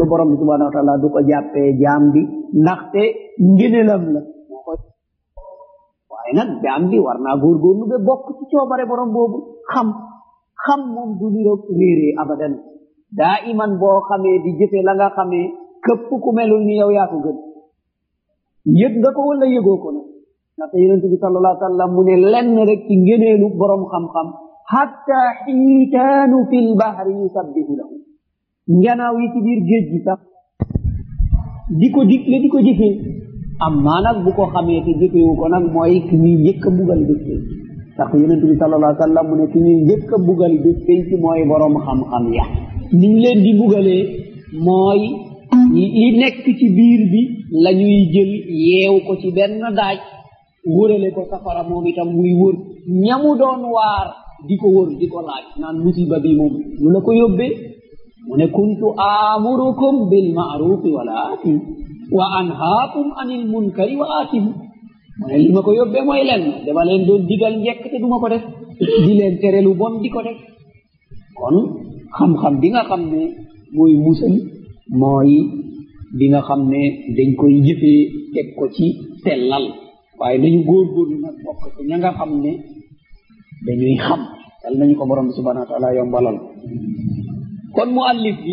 borom bi subhanahu wa taala du ko jàppee jaam bi ndaxte ngëneelam la moo koy waaye nag jaam bi war naa góorgóorlu ba bokk ci coobare borom boobu xam xam moom du niroog réeree abadan daa iman boo xamee di jëfe la nga xamee këpp ku melul ni yow yaa ko gën yëg nga ko wala yëgoo ko nag ndaxte yonent bi sallallahu alayhi wa sallam mu ne lenn rek ci ngëneelu borom xam-xam hatta xiitaanu fi lbahri yusabbihu lahu njanaaw yi ci biir géej gi sax di ko digle di ko jëfee amma nag bu ko xamee te jëfewu ko nag mooy ki ñuy njëkk a bugal bés penc ndax yonent bi sallallahu alayhi wa sallam mu ne ki ñuy njëkk a bugal bés penc mooy borom xam-xam ya niñ leen di bugalee mooy li nekk ci biir bi la ñuy jël yeew ko ci benn daaj wërale ko safara moom itam muy wër ñamu doon waar di ko wër di ko laaj naan musiba bi moom lu la ko yóbbee mu ne kuntu amurukum bil maarufi wala atim wa anhaakum anil munkari wa atim mu ne li ma ko yóbbee mooy len dama leen doon digal njekk te duma ko def di leen tere lu bon di ko def kon xam-xam bi nga xam ne mooy musal mooy bi nga xam ne dañ koy jëfee teg ko ci sellal waaye dañu góorgóorlu nag bokk ci ña nga xam ne dañuy xam yal nañu ko borom bi subhanahu wa taala yombalal kon mu allif bi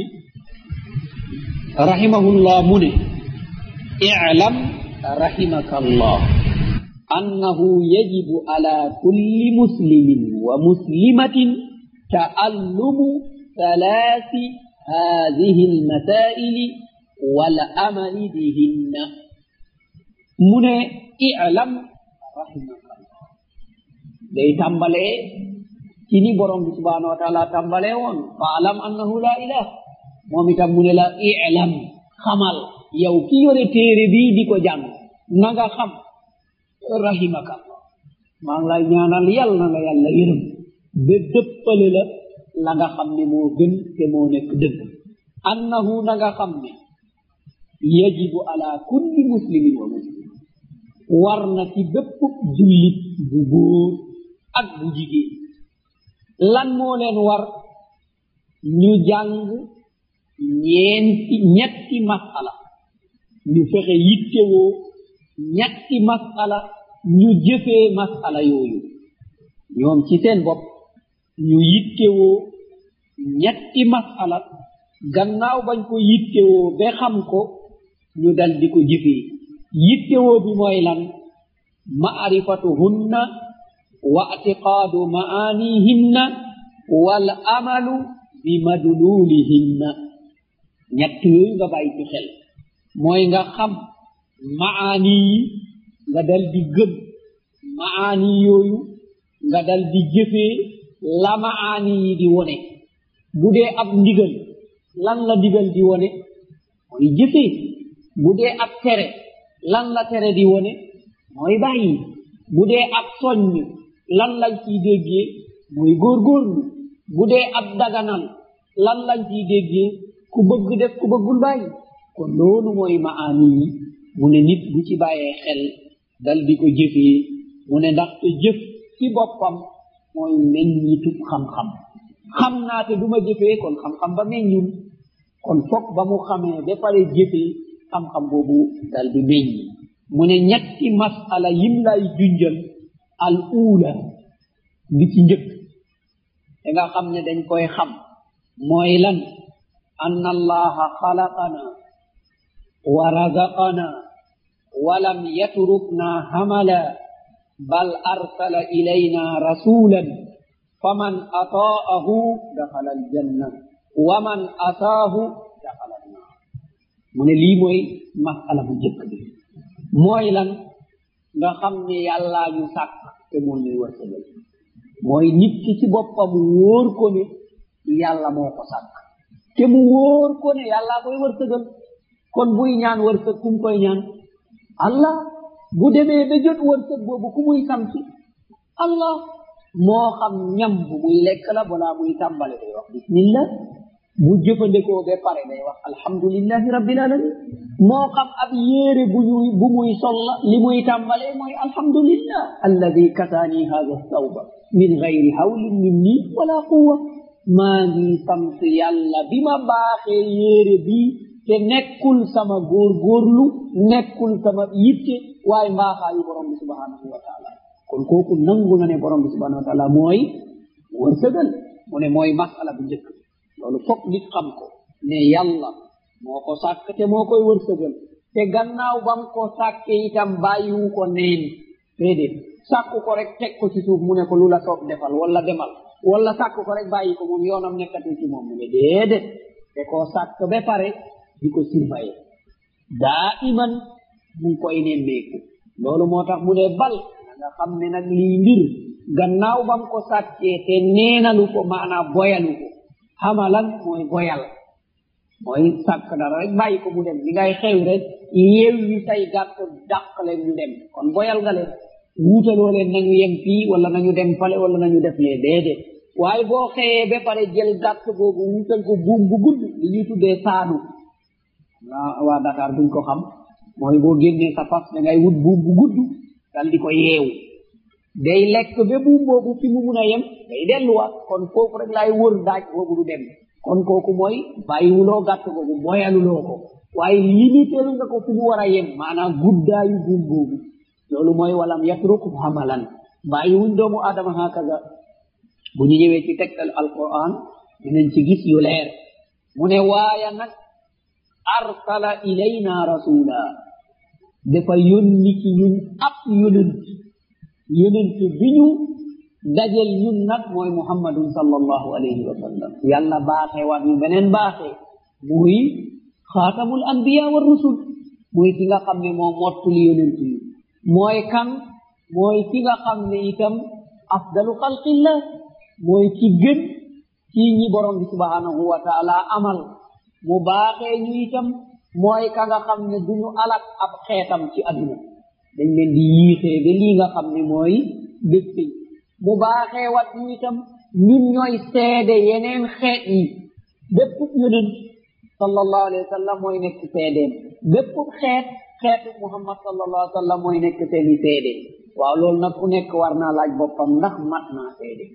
rahimahullah mu ne i'lam rahimaka allah annahu yajibu ala kulli muslimin wa muslimatin ta'allumu thalathi هذه المسائل والأمل بهن من اعلم رحمك الله day tàmbalee ci ni borom bi subhanahu wa taala tàmbalee woon fa alam annahu la ilah moom itam mu ne la ilam xamal yow ki yore téere bii di ko jàng na nga xam rahimaka maa ngi lay ñaanal yal na la yàlla yërëm ba dëppale la la nga xam ne moo gën te moo nekk dëgg annahu na nga xam ne yajibu ala kulli muslimin wa muslim war na ci bépp jullit bu góor ak bu jigéen lan moo leen war ñu jàng ñeenti ñetti masala ñu fexe yittewoo ñetti masala ñu jëfee masala yooyu ñoom ci seen bopp ñu yittewoo ñetti masala gannaaw bañ ko yittewoo ba xam ko ñu dal di ko jëfee yittewoo bi mooy lan maarifatuhunna wa atiqaadu maanihinna wal amalu bi madlulihinna ñett yooyu nga bàyyi ci xel mooy nga xam maani yi nga dal di gëm maani yooyu nga dal di jëfee la maani yi di wone bu dee ab ndigal lan la digal di wone mooy jëfee bu dee ab tere lan la tere di wone mooy bàyyi bu dee ab soññ lan lañ ciy déggee mooy góorgóorlu bu dee ab daganal lan lañ ciy déggee ku bëgg def ku bëggul bàyyi kon loolu mooy maani yi mu ne nit bu ci bàyyee xel dal di ko jëfee mu ne ndaxte jëf ci boppam mooy meññitub xam-xam xam naa te du ma jëfee kon xam-xam ba meññul kon fokk ba mu xamee ba pare jëfee xam-xam boobu dal di meññi mu ne ñetti masala yim lay junjal al uula bi ci njëkk da nga xam ne dañ koy xam mooy lan anna allaha xalaqana wa razaqana walam yatrukna hamala bal arsala ilayna rasulan faman ataahu daxala aljanna wa man ataahu daxala annaar mu ne lii mooy masala bu njëkk bi mooy lan nga xam ne yàllaa ñu sàkk te moo ñuy wërsëgal mooy nit ki ci boppam wóor ko ne yàlla moo ko sàkk te mu wóor ko ne yàllaa koy wërsëgal kon buy ñaan wërsëg kum koy ñaan allah bu demee ba jot wërsëg boobu ku muy sant allah moo xam ñam bu muy lekk la balaa muy tàmbale day wax bismillah bu jëfandikoo ba pare day wax alhamdulillahi rabbil alamin moo xam ab yéere bu ñuy bu muy sol la li muy tàmbalee mooy alhamdulillah alladi kasaani hada sawba min gayri hawlin minni wala quwa maa ngi sant yàlla bi ma baaxee yéere bi te nekkul sama góor góorlu nekkul sama yitte waaye mbaaxaayu borom bi subhanahu wa taala kon kooku nangu na ne borom bi subhanahu wa taala mooy wërsëgal mu ne mooy masala bu njëkk loolu fokk nit xam ko ne yàlla moo ko sàkk te moo koy wërsëgal te gannaaw bam ko sàkke itam bàyyiwu ko neen déedéet sàkku ko rek teg ko ci suuf mu ne ko lu la soob defal wala demal wala sàkku ko rek bàyyi ko moom yoonam nekkatul ci moom mu ne déedéet te koo sàkk ba pare di ko surveiller daa iman mu ngi koy nemmeeku loolu moo tax mu ne bal nga xam ne nag lii mbir gannaaw bam ko sàkkee te neenalu ko maanaam boyalu ko xamalan mooy boyal mooy sàkk dara rek bàyyi ko mu dem li ngay xew rek yeew yi say gàtt dàq leen ñu dem kon boyal nga leen wuutaloo leen nañu yem fii wala nañu dem fale wala nañu def lee déedéet waaye boo xëyee ba pare jël gàtt boobu wuutal ko buum bu gudd li ñuy tuddee saanu waa waa Dakar duñ ko xam mooy boo génnee sa fas da ngay wut buum bu gudd dal di ko yeewu day lekk ba buum boobu fi mu mun a yem day delluwaat kon foofu rek laay wër daaj boobu du dem kon kooku mooy bàyyiwuloo gàtt boobu boyaluloo ko waaye limiteelu nga ko fi mu war a yem maanaam guddaayu buum boobu loolu mooy walam yatruk hamalan bàyyiwuñ doomu aadama hakaza bu ñu ñëwee ci tegtal alquran dinañ ci gis yu leer mu ne waaya nag arsala ilayna rasula dafa yónni ci ñun ab yonent yonent bi ñu dajel ñun nag mooy muhammadun sallallahu alayhi wa sallam yàlla baaxee waat ñu beneen baaxee muy xaatamul anbiya wa rusul muy ki nga xam ne moo mottuli yonent yi mooy kan mooy ki nga xam ne itam afdalu xalqillah mooy ki gën ci ñi borom bi subhanahu wa taala amal mu baaxee ñu itam mooy ka nga xam ne duñu alak ab xeetam ci adduna dañ leen di yiixee ba lii nga xam ne mooy bés bi mu baaxee wat ñu itam ñun ñooy seede yeneen xeet yi bépp yonent sallallahu alayhi wa sallam mooy nekk seedeem bépp xeet xeetu muhammad sallallahu alayhi wa sallam mooy nekk seeni seede waaw loolu nag ku nekk war naa laaj boppam ndax mat naa seede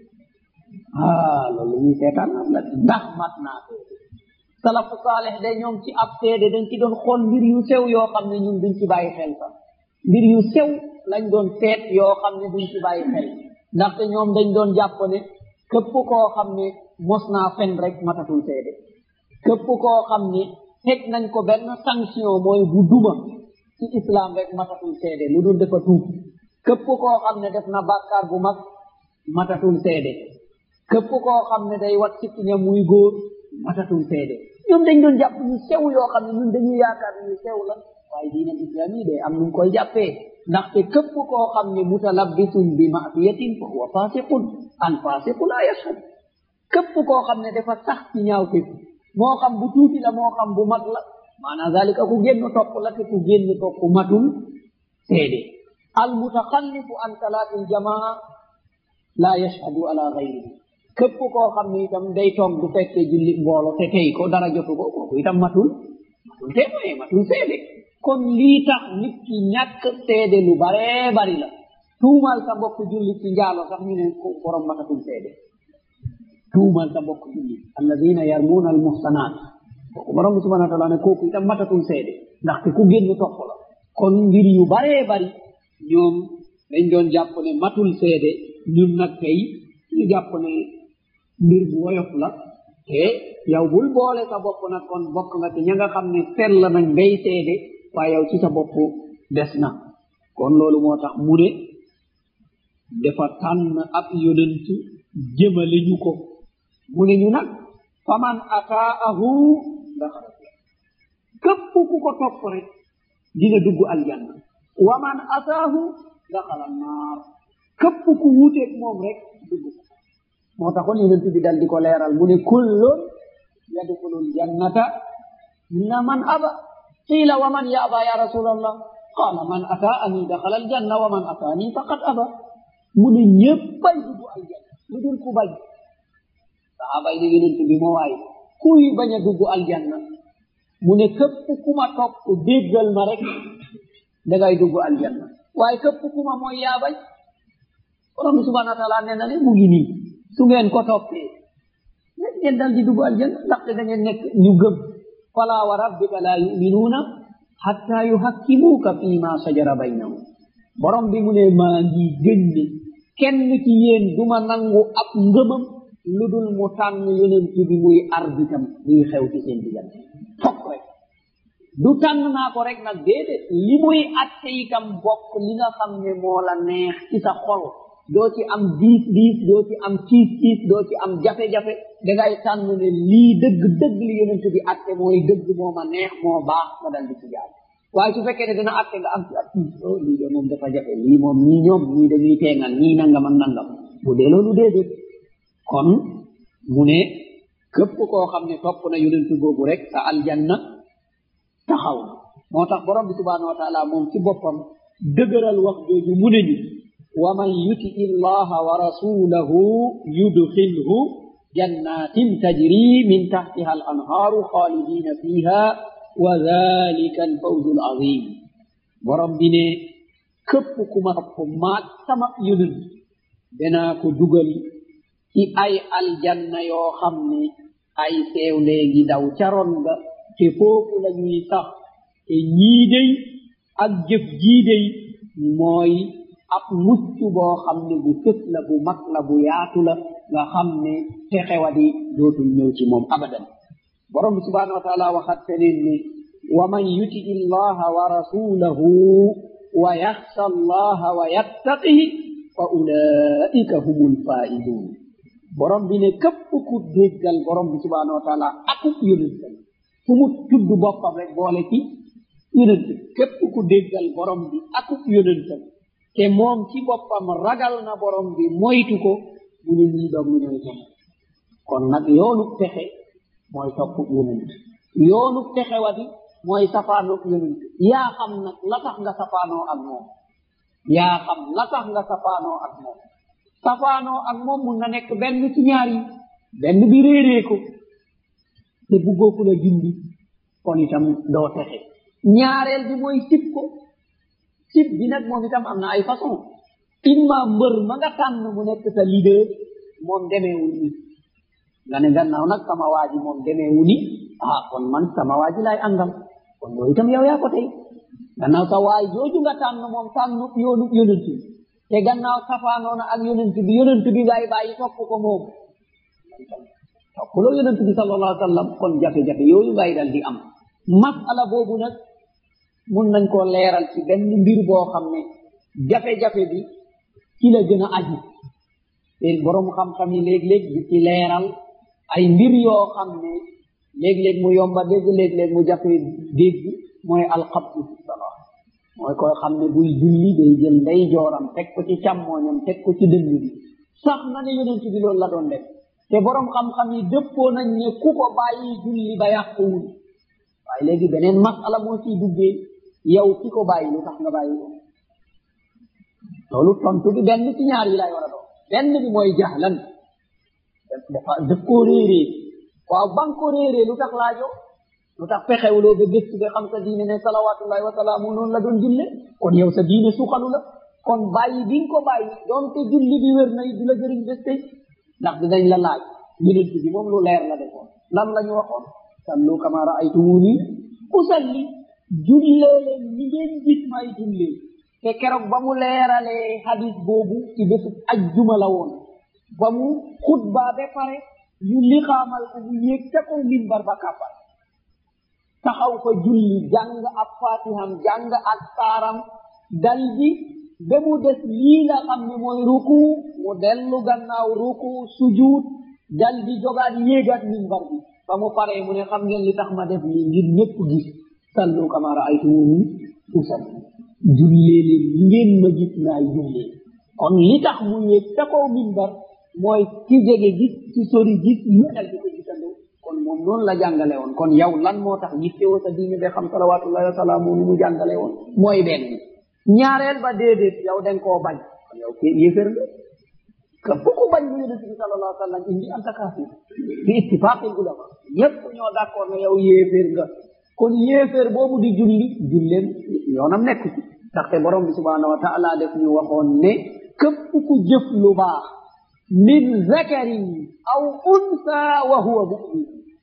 ah loolu ñuy seetaan am la ndax mat naa seede salafu saaleh de ñoom ci ab seede dañ ci doon xool mbir yu sew yoo xam ne ñun duñ ci bàyyi xel sax mbir yu sew lañ doon seet yoo xam ne duñ ci bàyyi xel ndaxte ñoom dañ doon jàpp ne képp koo xam ne mos naa fen rek matatul seede képp koo xam ne teg nañ ko benn sanction mooy bu duma ci islam rek matatul seede lu dul dafa tuub képp koo xam ne def na bàkkaar bu mag matatul seede képp koo xam ne day wat sikkiña muy góor matatul seede ñoom dañ doon jàpp ñu sew yoo xam ne ñun dañuy yaakaar ñu sew la waaye diina islam yi de am nuñ koy jàppee ndaxte képp koo xam ne mutalabbisun bi masiyatin fa huwa fasiqun al fasiqu la yashhad képp koo xam ne dafa sax ci ñaawteef moo xam bu tuuti la moo xam bu mag la maanaam zalika ku génn topp la te ku génn topp matul seede al mutaxallifu an salaatil jamaa la yashhadu ala gayrihi képp koo xam ne itam day toog du fekkee julli mboolo te tey ko dara jotu ko kooku itam matul matul témoin matul seede kon lii tax nit ki ñàkk seede lu baree bari la tuumal sa mbokk julli ci njaalo sax ñu ne ko borom matatul seede tuumal sa mbokk julli alladina yarmuuna al muhsanat kooku borom bi subhanahu wa taala ne kooku itam matatul seede ndaxte ku génn topp la kon mbir yu baree bari ñoom dañ doon jàpp ne matul seede ñun nag tey ñu jàpp ne mbir bu woyof la te yow bul boole sa bopp nag kon bokk nga ci ña nga xam ne sell nañ bay seede waaye yow ci sa bopp des na kon loolu moo tax mu ne dafa tànn ab yonent jëmale ñu ko mu ne ñu nag faman ataahu daxala képp ku ko topp rek dina dugg aljanna wa man ataahu daxala naar képp ku wuuteeg moom rek dugg moo taxoon yonent bi dal di ko leeral mu ne kullun yadxulul jannata illa man aba qila wa man yaba ya rasulallah qala man ataani daxala aljanna wa man ataani faqad aba mu ne ñéppay dugg aljanna lu dul ku bañ sahaaba yi ne yonent bi moo waay kuy bañ a dugg aljanna mu ne képp ku ma topp déggal ma rek dangay dugg aljanna waaye képp ku ma mooy yaa bañ borom bi subhanahu wa taala nee na ne mu ngi nii su ngeen ko toppee rek ngeen dal di dugg aljanna ndaxte da ngeen nekk ñu gëm fala wa rabbika la yuminuuna hatta yuhakkimuuka fi ma sajara baynahum borom bi mu ne maa ngi gën ne kenn ci yéen duma nangu ab ngëmam lu dul mu tànn yonent bi muy arbitam muy xew ci seen diggante fokk rek du tànn naa ko rek nag déedéet li muy atte itam bokk li nga xam ne moo la neex ci sa xol doo ci am diis diis doo ci am tiis tiis doo ci am jafe-jafe dangay tànn ne lii dëgg dëgg li yonent bi atte mooy dëgg moo ma neex moo baax nga dal di ci jaar waaye su fekkee ne dina atte nga am ci ab tiis oh lii de moom dafa jafe lii moom ñii ñoom ñii dañuy teengal ñii nangam ak nangam bu dee loolu déedéet kon mu ne képp koo xam ne topp na yonent boobu rek sa aljanna taxaw na moo tax borom bi subhanahu wa taala moom ci boppam dëgëral wax jooju mu ne ñu wa man yuti illaha wa rasulahu yudxilhu jannatin tajri min taxtiha al anhaaru xaalidina fiha wa dalika al fawzu al azim borom bi ne képp ku ma topp maat sama yonent danaa ko dugal ci ay aljanna yoo xam ne ay seew léegi daw caroon nga te foofu la ñuy sax te ñii dey ak jëf jii dey mooy ab mucc boo xam ne bu fës la bu mag la bu yaatu la nga xam ne texewadi dootul ñëw ci moom abadan borom bi subhanahu wa taala waxat feneen ne wa man yuti illaha wa rasulahu wa yaxsha allaha wa yattaqihi fa ulaika humul faidun borom bi ne képp ku déggal borom bi subhanahu wa taala akub yonentam fu mu tudd boppam rek boole ci yonent képp ku déggal borom bi akub yonentam te moom ci boppam ragal na borom bi moytu ko mu ne ñii doom ñooy texe kon nag yoonu texe mooy topp yonent yoonu texe wadi mooy safaanoo yonent yaa xam nag la tax nga safaanoo ak moom yaa xam la tax nga safaanoo ak moom safaanoo ak moom mun na nekk benn ci ñaar yi benn bi réeree ko te buggoo ku la gindi kon itam doo texe ñaareel bi mooy sib ko sib bi nag moom itam am na ay façon imma mbër ma nga tànn mu nekk sa leader moom demeewul ni nga ne gannaaw nag sama waaji moom demeewu ni ah kon man sama waaji lay àndal kon loolu itam yow yaa ko tey gannaaw sa waay jooju nga tànn moom tànn yoonu yonent bi te gannaaw safaanoona ak yonent bi yonent bi ngay bàyyi topp ko moom toppuloo yonent bi sallallahu alayhi wa sallam kon jafe-jafe yooyu ngay dal di am masala boobu nag mun nañ koo leeral ci benn mbir boo xam ne jafe-jafe bi ci la gën a aju te borom xam-xam yi léeg-léeg di ci leeral ay mbir yoo xam ne léeg-léeg mu yomba dégg léeg-léeg mu jafe dégg mooy alxabdu fi salaa mooy koy xam ne buy julli day jël nday jooram teg ko ci càmmooñam teg ko ci dënn bi sax na ne yonent bi loolu la doon def te borom xam-xam yi dëppoo nañ ne ku ko bàyyi julli ba yàquwul waaye léegi beneen masala moo ciy duggee yow ki ko bàyyi lu tax nga bàyyi ko loolu tontu bi benn ci ñaar yi lay war a doon benn bi mooy jahlan dafa daf koo réeree waaw ba nga ko réeree lu tax laajo lu tax fexewuloo ba gëstu ba xam sa diine ne salawatullahi wa salaamu noonu la doon julle kon yow sa diine suuxalu la kon bàyyi bi nga ko bàyyi doonte julli bi wér na du la jëriñ bés tey ndax dinañ la laaj yonent bi moom lu leer la defoon lan la ñu waxoon sallu kama raaytumuni usalli jullee leen ni ngeen gis may jullee te keroog ba mu leeralee hadis boobu ci bésu ajjuma la woon ba mu xutba ba pare ñu lixaamal ko mu yéeg ca kaw minbar ba kàppar taxaw fa julli jàng ab fatiham jàng ak saaram dal di ba mu des lii nga xam ne mooy ruku mu dellu gannaaw ruku sujud dal di jogaat yéegaat minbar bi ba mu paree mu ne xam ngeen li tax ma def lii ngir ñëpp gis sallu kama raaytumuni usalli jullee leen li ngeen ma gis naay jullee kon li tax mu yéeg ca kaw minbar mooy ki jege gis ci sori gis ñu dal di ko gisandoo kon moom noonu la jàngale woon kon yow lan moo tax yittewoo sa diine ba xam salawatullahi wa salaamu ni mu jàngale woon mooy benn ñaareel ba déedéet yow den koo bañ kon yow ke yéefér nga képp ku bañ bu yonente bi sallallahu alayhi wa sallam indi anta kaafir bi ittifaqil ulama ñëpp ñoo d'accord ne yow yéefér nga kon yéefér boobu di julli julleen yoonam nekk ci ndaxte borom bi subhanahu wa taala def ñu waxoon ne képp ku jëf lu baax min zakarin aw unsa wa huwa mumin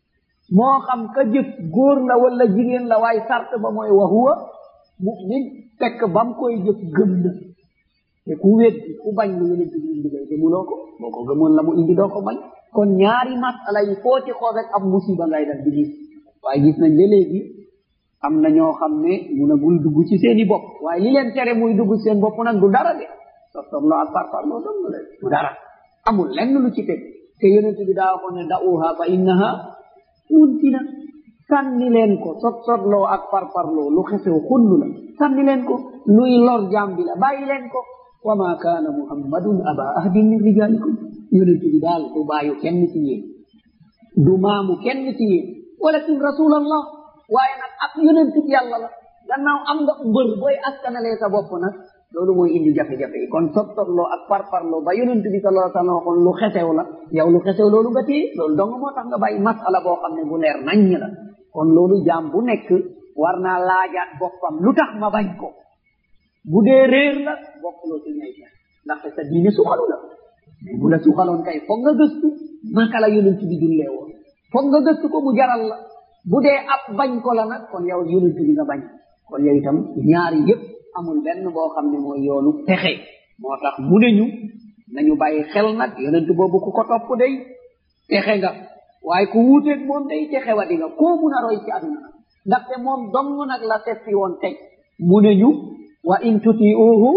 moo xam ka jëf góor la wala jigéen la waaye sart ba mooy wa huwa mumin fekk bam koy jëf gëm na te ku weddi ku bañ lu yonent bi indi lay gëmuloo ko boo ko gëmoon la mu indi doo ko bañ kon ñaari masala yi foo ci xool rek am musiba ngay dal di gis waaye gis nañ ba léegi am na ñoo xam ne munagul dugg ci seeni bopp waaye li leen tere muy dugg seen bopp nag du dara de sottorlo ak parparloo dong de du dara amul lenn lu ci teg te yonent bi daa ko ne da'uha fa innaha muntina sànni leen ko sot sotloo ak parparloo lu xesew xunnu la sànni leen ko luy lor jaam bi la bàyyi leen ko wa ma kaana muhammadun aba ahdin min rijalikum yonent bi daal du bàyyu kenn ci yéen du maamu kenn ci yéen walakin rasulallah waaye nag ak yonent bi yàlla la gannaaw am nga mbër booy askanalee sa bopp nag loolu mooy indi jafe-jafe yi kon sottorloo ak parparloo ba yonent bi sallallahu alayhi wa sallam waxoon lu xesew la yow lu xesew loolu nga téye loolu dong moo tax nga bàyyi masala boo xam ne bu leer naññ la kon loolu jaam bu nekk war naa laajaat boppam lu tax ma bañ ko bu dee réer la bokkuloo ci ñay def ndaxte sa diine suxalu la mais bu la suxaloon kay foog nga gëstu naka la yonent bi jullee woon foog nga gëstu ko mu jaral la bu dee ab bañ ko la nag kon yow yonent bi nga bañ kon yow itam ñaari yëpp amul benn boo xam ne mooy yoonu texe moo tax mu ne ñu nañu bàyyi xel nag yonent boobu ku ko topp day texe nga waaye ku wuuteeg moom day texe wa di nga koo mun a roy ci aduna ndaxte moom dong nag la seppi woon teg mu ne ñu wa in tutiuhu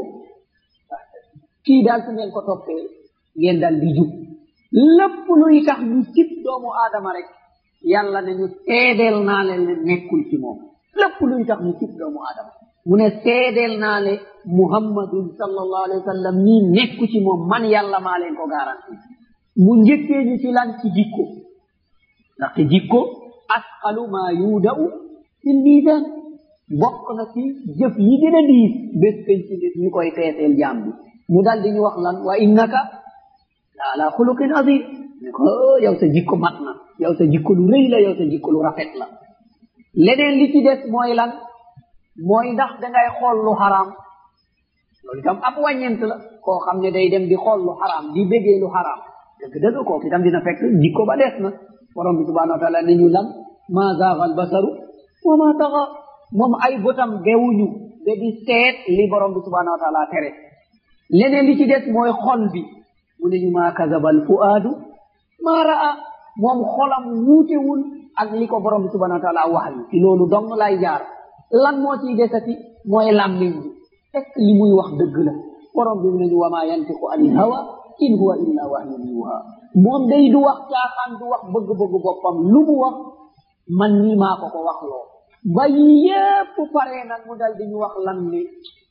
kii daal su ngeen ko toppee ngeen dal di jub lépp luy tax ñu sib doomu aadama rek yàlla ne ñu seedeel naa leen ne nekkul ci moom lépp luy tax ñu sib doomu aadama mu ne seedeel naa le muhammadun sallallahu alayhi wa sallam nii nekku ci moom man yàlla maa leen ko garanti mu njëkkee ñu ci lan ci jikko ndaxte jikko asqalu ma yuuda'u fil miisan bokk na ci jëf yi gën a diis bés penc nit ñu koy feeseel jaam bi mu dal di ñu wax lan wa innaka la ala xuluqin azim ne ko yow sa jikko mat na yow sa jikko lu rëy la yow sa jikko lu rafet la leneen li ci des mooy lan mooy ndax dangay xool lu xaraam loolu itam ab wàññent la koo xam ne day dem di xool lu xaraam di bégee lu xaraam dëgg dëgg kooku itam dina fekk jikko ba des na borom bi subhanahu wa taala ne ñu lan ma zaaga al basaru wa ma taxa moom ay bëtam gewuñu ba di seet li borom bi subhanahu wa taala tere leneen li ci des mooy xol bi mu ne ñu maa kazaba al fuaadu maa raa moom xolam wuutewul ak li ko borom bi subhanahu wa taala wax yi ci loolu dong lay jaar lan moo ciy desati mooy làmmiñ bi fekk li muy wax dëgg la borom bi mu ne ñu wa maa yantiqu anil hawa in huwa illa wahyun yuha moom day du wax caaxaan du wax bëgg-bëgg boppam lu mu wax man nii maa ko ko wax loo ba yépp pare nag mu dal di ñu wax lan ne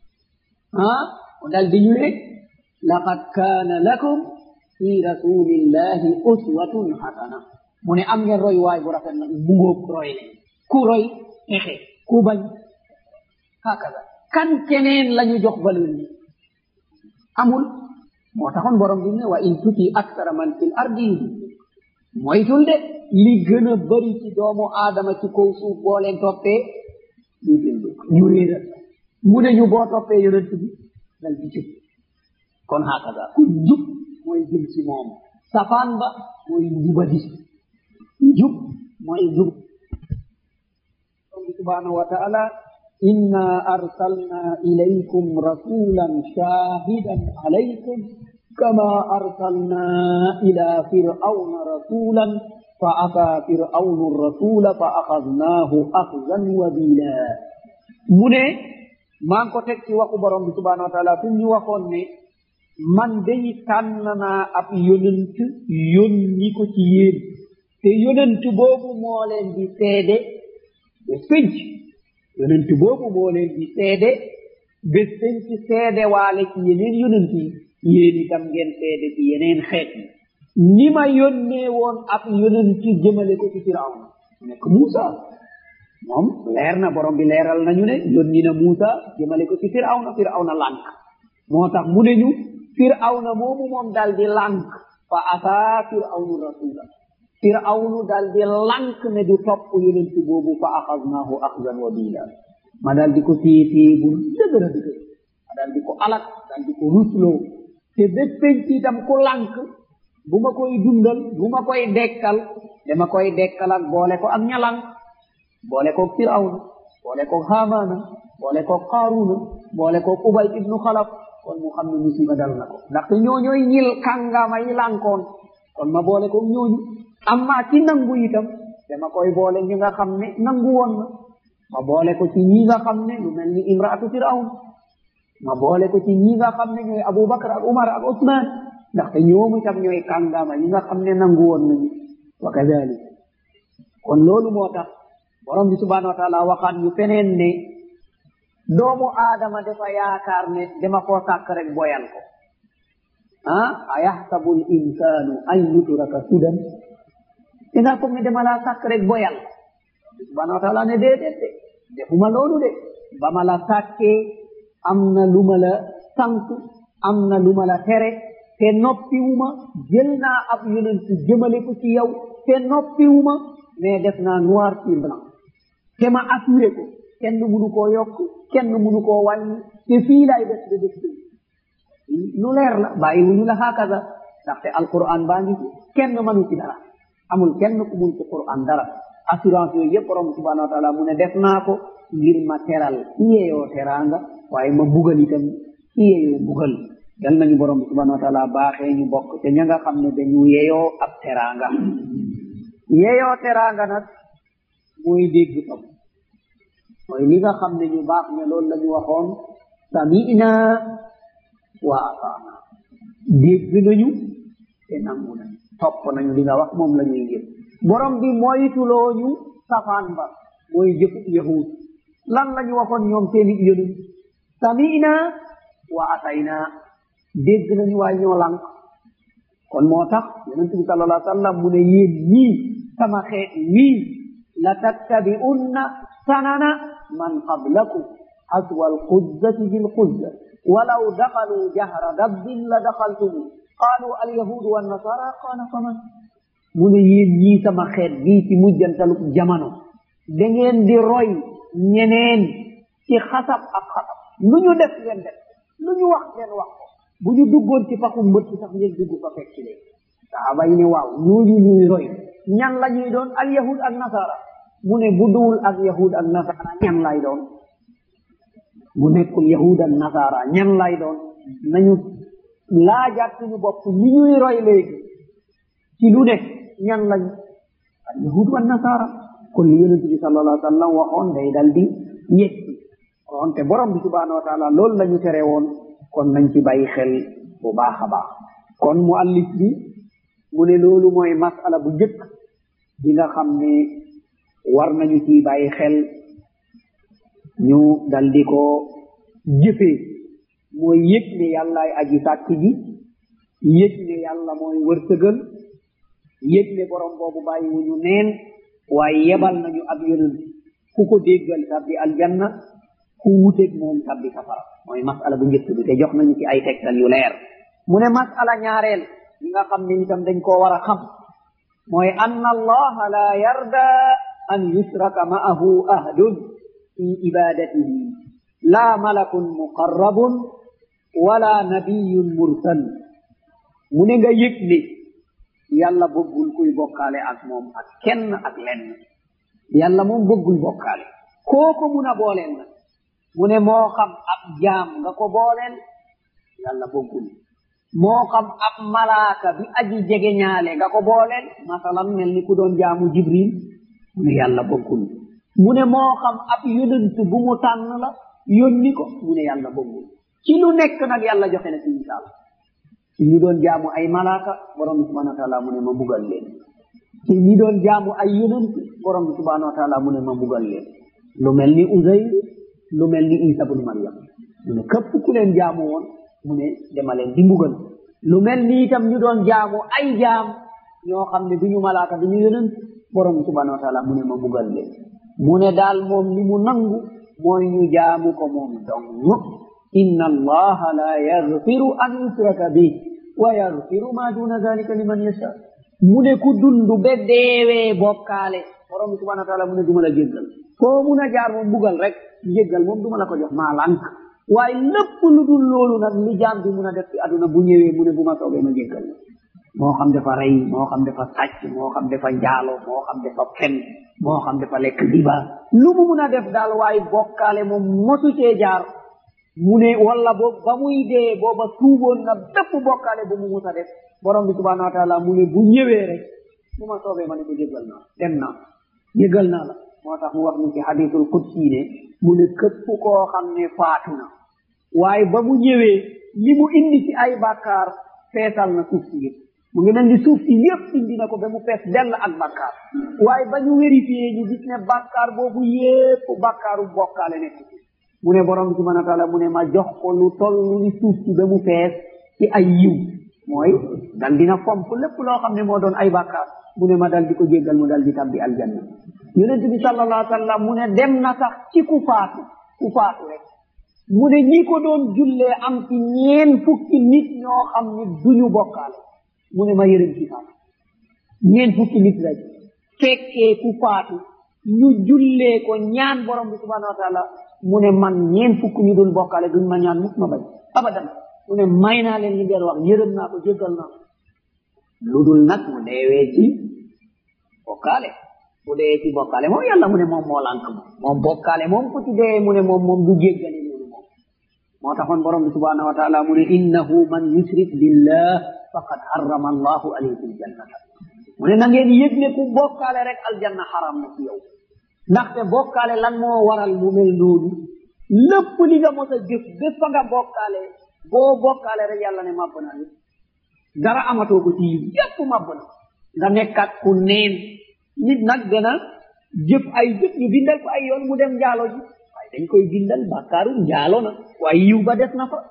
ah mu dal di ñu ne laqad kaana lakum fi rasulillahi uswatun hasana mu ne am ngeen roy waay bu rafet nag bu ngóob roy leen ku roy texe ku bañ hakaza kan keneen lañu jox valeur ni amul moo taxoon borom bi ne wa in tuti aksara man fil ardi moytul de li gën a bari ci doomu aadama ci kaw suuf boo leen toppee ñu jëndu ñu réeral mu ne ñu boo toppee yonent bi dal di jub kon hakaza ku jub mooy jëm ci moom safaan ba mooy njubadi jub mooy jub subhanahu wa ta'ala إنا أرسلنا إليكم رسولا شاهدا عليكم كما أرسلنا إلى فرعون رسولا فعصى فرعون الرسول فأخذناه أخذا وبيلا من maa ngi ko teg ci waxu borom bi subhanahu wa taala fi ñu waxoon ne man day tànn naa ab yonent yónni ko ci yéen te yonent boobu moo leen di seede ba pénc yonent boobu moo leen di seede bés dañ ci seede waale ci yeneen yonent yi yéen itam ngeen seede ci yeneen xeet yi ni ma yónnee woon ab yonent jëmale ko ci firawna nekk Muusa moom leer na borom bi leeral nañu ne yónni na Muusa jëmale ko ci firawna firawna lànk moo tax mu ne ñu firawna moomu moom dal di lànk fa asaa firawnu rasula firawnu dal di lànk ne du topp yonent boobu fa axadnaahu axdan wa bila ma dal di ko téye téye bu dëgër a dëgër ma dal di ko alak dal di ko rusloo te bés penc itam ku lànk bu ma koy dundal bu ma koy dekkal dama koy dekkal ak boole ko ak ñalang boole ko firawna boole ko haamaana boole ko qaaruna boole ko ubay ibnu xalaf kon mu xam ne musiba dal na ko ndaxte ñooñooy ñil kàngama yi lànkoon kon ma boole ko ñooñu amma ci nangu itam dama koy boole ñi nga xam ne nangu woon na ma boole ko ci ñi nga xam ne lu mel ni imraatu firawn ma boole ko ci ñi nga xam ne ñooy abubakar ak umar ak usman ndaxte ñoomu itam ñooy kàngama yi nga xam ne nangu woon nañu wa kadalik kon loolu moo tax borom bi subhanahu wa taala waxaat ñu feneen ne doomu aadama dafa yaakaar ne dama koo sàkk rek boyal ko ah ayaxsabu l insanu an yutraka sudan dinga foog ne dama laa sàkk rek boyal subhanahu wa taala ne déedéet de defuma loolu de ba ma la sàkkee am na lu ma la sant am na lu ma la tere te noppiwuma jël naa ab yonent jëmale ko ci yow te noppiwuma mais def naa noir sur blanc te ma assuré ko kenn munu koo yokk kenn munu koo wàññi te fii lay def de def lu leer la bàyyi wuñu la hakaza ndaxte alquran baa ngi ci kenn mënu ci dara amul kenn ku mun ci quran dara assurance yooyu yëpp borom subhanahu wa taala mu ne def naa ko ngir ma teral ki yeeyoo teraanga waaye ma bugal itam ki yeeyoo bugal yal nañu borom subhanahu wa taala baaxee ñu bokk te ña nga xam ne dañu yeeyoo ab teraanga yeeyoo teraanga nag mooy dégg tam mooy li nga xam ne ñu baax ne loolu la ñu waxoon sami'na wa ataana dégg nañu te nangu nañu topp nañu li nga wax moom la ñuy jëf borom bi moytuloo ñu safaan ba mooy jëfu yahud lan la ñu waxoon ñoom seeni yonent sami'na wa atayna dégg nañu waaye ñoo lànk kon moo tax yonent bi sallallahu alayhi wa sallam mu ne yéen ñii sama xeet wii la tattabi'unna sanana man qablakum haswa alquzzati bilquzza walaw daxalu jahra dabbin la daxaltumu qaalu alyahudu wannasara qaala faman mu ne yéen ñii sama xeet bii ci mujjantalu jamono da ngeen di roy ñeneen ci xasab ak xasab lu ñu def ngeen def lu ñu wax ngeen wax ko bu ñu duggoon ci paxu mbëtt sax ngeen dugg fa fekk ci leen saaba yi ne waaw ñooñu ñuy roy ñan la ñuy doon al yahud ak nasara mu ne bu duwul ak yahud ak nasara ñan lay doon bu nekkul yahud ak nasara ñan lay doon nañu laajaat suñu bopp ni ñuy roy léegi ci lu nekk ñan lañ al yahud wa nasara kon li yonente bi sallallahu alayhi wa sallam waxoon day dal di yegsi kon te borom bi subhanahu wa taala loolu la ñu tere woon kon nañ ci bàyyi xel bu baax a baax kon mu allif bi mu ne loolu mooy masala bu njëkk bi nga xam ne war nañu ci bàyyi xel ñu dal di ko jëfee mooy yëg ne yàllaay aji sàkk ji yëg ne yàlla mooy wërsëgal yëg ne borom boobu bàyyiwuñu neen waaye yebal nañu ab yonent ku ko déggal tabbi aljanna ku wuteeg moom tabbi safara mooy masala bu njëkk bi te jox nañu ci ay tegtal yu leer mu ne masala ñaareel li nga xam ne itam dañ koo war a xam mooy ann allaha la yarda an yusraka ma'ahu ahdun fi ibadatihi la malakun muqarrabun wala nabiyun mursal mu ne nga yëg ne yàlla bëggul kuy bokkaale ak moom ak kenn ak lenn yàlla moom bëggul bokkaale kooko mun a booleel na mu ne moo xam ab jaam nga ko booleel yàlla bëggul moo xam ab malaaka bi aji jege ñaale nga ko booleel masalan mel ni ku doon jaamu jibril mu ne yàlla bëggul mu ne moo xam ab yonent bu mu tànn la yónni ko mu ne yàlla bëggul ci lu nekk nag yàlla joxe na ci misaal ci ñu doon jaamu ay malaaka borom bi subhanahu wa taala mu ne ma mbugal leen ci ñi doon jaamu ay yonent borom bi subhanahu wa taala mu ne ma mbugal leen lu mel ni Uzayr lu mel ni Isa bun Maryam mu ne képp ku leen jaamu woon mu ne dama leen di mbugal lu mel ni itam ñu doon jaamu ay jaam ñoo xam ne duñu malaaka duñu yonent borom bi subhanahu wa taala mu ne ma mbugal leen mu ne daal moom li mu nangu mooy ñu jaamu ko moom dong inna allaha la yaghfiru an yusraka bih wa yaghfiru ma duna dalika liman yasha mu ne ku dundu be deewee bokkaale borom bi subhanahu wa taala mu ne duma la jéggal koo mun a jaar moom mbugal rek jéggal moom duma la ko jox maa lànk waaye lépp lu dul loolu nag li jaam bi mun a def ci aduna bu ñëwee mu ne bu ma soobee ma jéggal moo xam dafa rey moo xam dafa sàcc moo xam dafa njaalo moo xam dafa fen moo xam dafa lekk riba lu mu mun a def daal waaye bokkaale moom mosu cee jaar mu ne wala boobu ba muy dee booba tuuboon na bépp bokkaale bu mu mus a def borom bi subhanahu wa taala mu ne bu ñëwee rek bu ma soobee ma ne ko jéggal naa dem naa jéggal naa la moo tax mu wax ñu ci hadisul qudsi ne mu ne képp koo xam ne faatu na waaye ba mu ñëwee li mu indi ci ay bàkkaar feesal na suuf si yëpp mu ngi mel ni suuf si yëpp indi na ko ba mu fees dell ak bàkkaar waaye ba ñu vérifié ñu gis ne bàkkaar boobu yépp bàkkaaru bokkaale nekk ci mu ne borom bi subhanahu wa taala mu ne ma jox ko lu toll ni suuf si ba mu fees ci ay yiw mooy dal dina fomp lépp loo xam ne moo doon ay bàkkaar mu ne ma dal di ko jéggal mu dal di tabbi aljanna yonent bi sallallahu alayhi wa sallam mu ne dem na sax ci ku faatu ku faatu rek mu ne ñi ko doon jullee am ci ñeen fukki nit ñoo xam ne duñu bokkaale mu ne ma yërëm ci faatu ñeen fukki nit rek fekkee ku faatu ñu jullee ko ñaan borom bi subhanahu wa taala mu ne man ñeen fukki ñu dul bokkaale duñ ma ñaan mukk ma bañ abadan mu ne may naa leen li ngeen wax yërëm naa ko jéggal naa ko lu dul nag mu deewee ci bokkaale bu dee ci bokkaale moom yàlla mu ne moom moo lànk moom moom bokkaale moom ku ci dee mu ne moom moom du jéggale loolu moom moo taxoon borom bi subhanahu wa taala mu ne innahu man yushrik billah faqad harrama allahu alayhi aljannata mu ne na ngeen yëg ne ku bokkaale rek aljanna xaram na ci yow ndaxte bokkaale lan moo waral mu mel noonu lépp li nga mos a jëf bés fa nga bokkaale boo bokkaale rek yàlla ne màbb na yëpp dara amatoo ko ci yiw yépp màbb na nga nekkat ku neen nit nag dana jëf ay jëf ñu bindal ko ay yoon mu dem njaalo ji waaye dañ koy bindal bàkkaaru njaalo na waaye yiw ba des na fa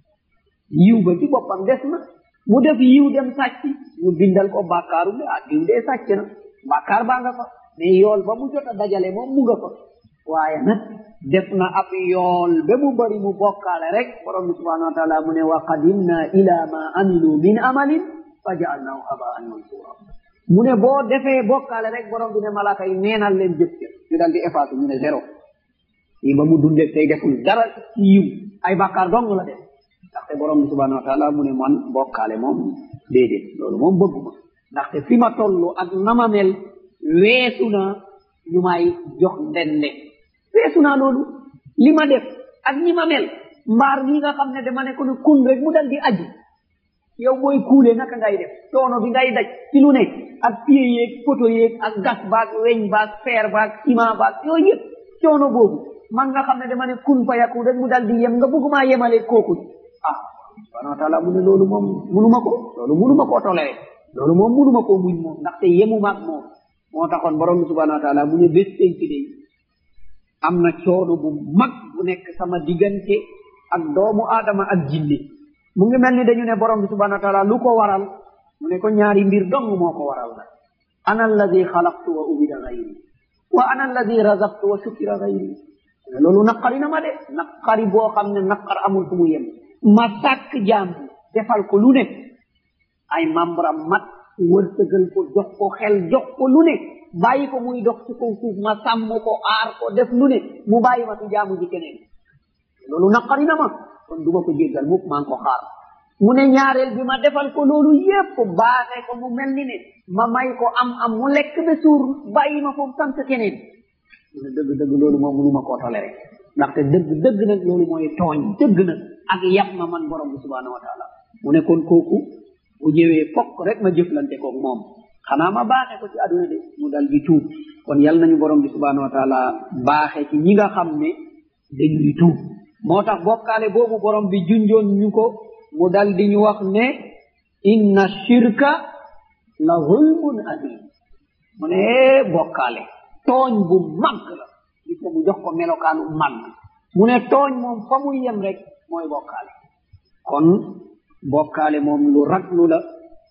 yiw ba ci boppam des na mu def yiw dem sàcc ñu bindal ko bàkkaaru ne ah diw dee sàcc na bàkkaar baa nga fa mais yool ba mu jot a dajale moom mu nga fa waaye nag def na ab yool ba mu bari mu bokkaale rek borom bi subhanahu wa taala mu ne wa qadimna ila ma amilu min amalin fa jaalnahu habaan mansura mu ne boo defee bokkaale rek borom bi ne malaaka yi neenal leen jëf ca ñu dal di effacé ñu ne zéro yi ba mu dundee tey deful dara ci yiw ay bàkkaar dong la def ndaxte borom bi subhanahu wa taala mu ne man bokkaale moom déedéet loolu moom bëgguma ndaxte fi ma toll ak nama mel weesu na ñu may jox ndende weesu naa loolu li ma def ak ñi ma mel mbaar mi nga xam ne dama ne ko ne kun rek mu dal di aji yow booy kuule naka ngay def coono bi ngay daj ci lu ne ak pied yeeg poto yeeg ak gas baag weñ baag fer baag ciment baag yooyu yëpp coono boobu man nga xam ne dama ne kun fa yakun rek mu dal di yem nga bëggumaa yemale kooku ah subhanahu wa taala mu ne loolu moom munuma ko loolu munuma koo toléré loolu moom munuma koo muñ moom ndaxte yemumaag moom moo taxoon borom bi subhanahu wa taala mu ne bés penc day am na coono bu mag bu nekk sama diggante ak doomu aadama ak jinne mu ngi mel ni dañu ne borom bi subhanahu wa taala lu ko waral mu ne ko ñaari mbir dong moo ko waral la ana alladi xalaqtu wa ubida gayri wa ana alladi razaqtu wa shukira gayri loolu naqari na ma de naqari boo xam ne naqar amul fu mu yem ma sàkk jaam bi defal ko lu ne ay membram mat wërsëgal ko jox ko xel jox ko lu ne bàyyi ko muy dox ci kaw suuf ma sàmm ko aar ko def lu ne mu bàyyi ma ci jaamu ji keneen loolu naqari na ma kon du ma ko jéggal mukk maa ngi ko xaar mu ne ñaareel bi ma defal ko loolu yépp baaxee ko mu mel ni ne ma may ko am am mu lekk ba suur bàyyi ma foofu sant keneen mu ne dëgg dëgg loolu moom mënu ma koo toléré ndaxte dëgg dëgg nag loolu mooy tooñ dëgg nag ak yab ma man borom bi subhanahu wa taala mu ne kon kooku bu ñëwee fokk rek ma jëflante koog moom xanaa ma baaxee ko ci àdduna de mu dal di tuub kon yal nañu borom bi subhanahu wa taala baaxee ci ñi nga xam ne dañuy tuub moo tax bokkaale boobu borom bi junjoon ñu ko mu dal di ñu wax ne inna shirka la zulmun adim mu ne bokkaale tooñ bu mag la gis nga mu jox ko melokaanu mag mu ne tooñ moom fa muy yem rek mooy bokkaale kon bokkaale moom lu raglu la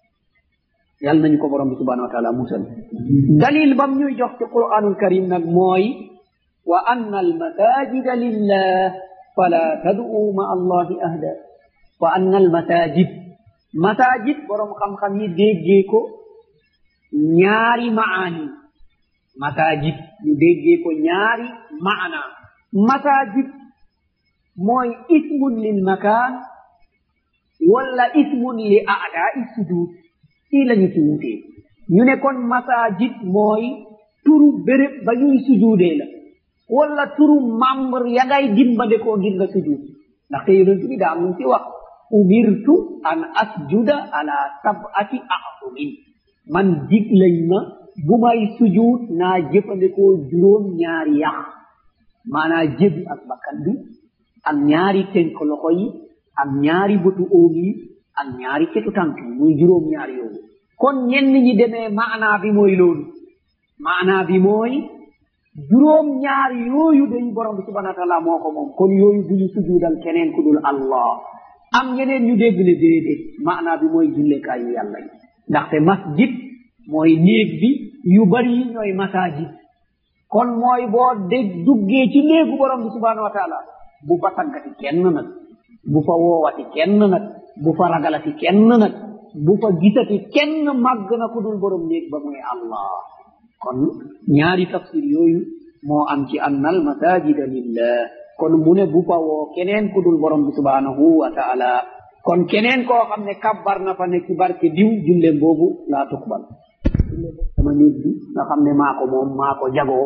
yal nañu ko borom bi subhanahu wa taala musal dalil bam ñuy jox ci quranul karim nag mooy wa anna almasajida lillah fala tad'u ma allahi ahda wa anna almasajid masajid borom xam-xam yi déggee ko ñaari maani masajid ñu déggee ko ñaari maana masajid mooy ismun lil makan walla ismun li a'da'i sujud fii lañu ci wutee ñu ne kon masajid mooy turu béréb ba ñuy sujuudee la wala turu membre ya ngay dimbade koo ngir nga sujuud ndaxte yonent bi daa mun ci wax umirtu an asjuda ala sab'ati a'zumin man dig lañ ma bu may sujuud naa jëfandikoo juróom ñaari yax maanaa jëbi ak bakkan bi ak ñaari tenk loxo yi ak ñaari bëtu óom yi ak ñaari cetu tànk yi muy juróom ñaari yooyu kon ñenn ñi demee maanaa bi mooy loolu maanaa bi mooy juróom ñaar yooyu day borom bi subhanahu wa taala moo ko moom kon yooyu bu ñu sujuudal keneen ku dul allah am ñeneen ñu dégg ne déedéet maanaa bi mooy jullekaayu yàlla yi ndaxte masjid mooy néeg bi yu bari yi ñooy masajid kon mooy boo dégg duggee ci néegu borom bi subhanahu wa taala bu fa taggati kenn nag bu fa woowati kenn nag bu fa ragalati kenn nag bu fa gisati kenn màgg na ku dul borom néeg ba mooy allah kon ñaari tafsir yooyu moo am ci annal masajida lillah kon mu ne bu fa woo keneen ku dul borom bi subhanahu wa taala kon keneen koo xam ne kabbar na fa ne ci barke diw julle boobu laa tuqbal julle boobu sama néeg bi nga xam ne maa ko moom maa ko jagoo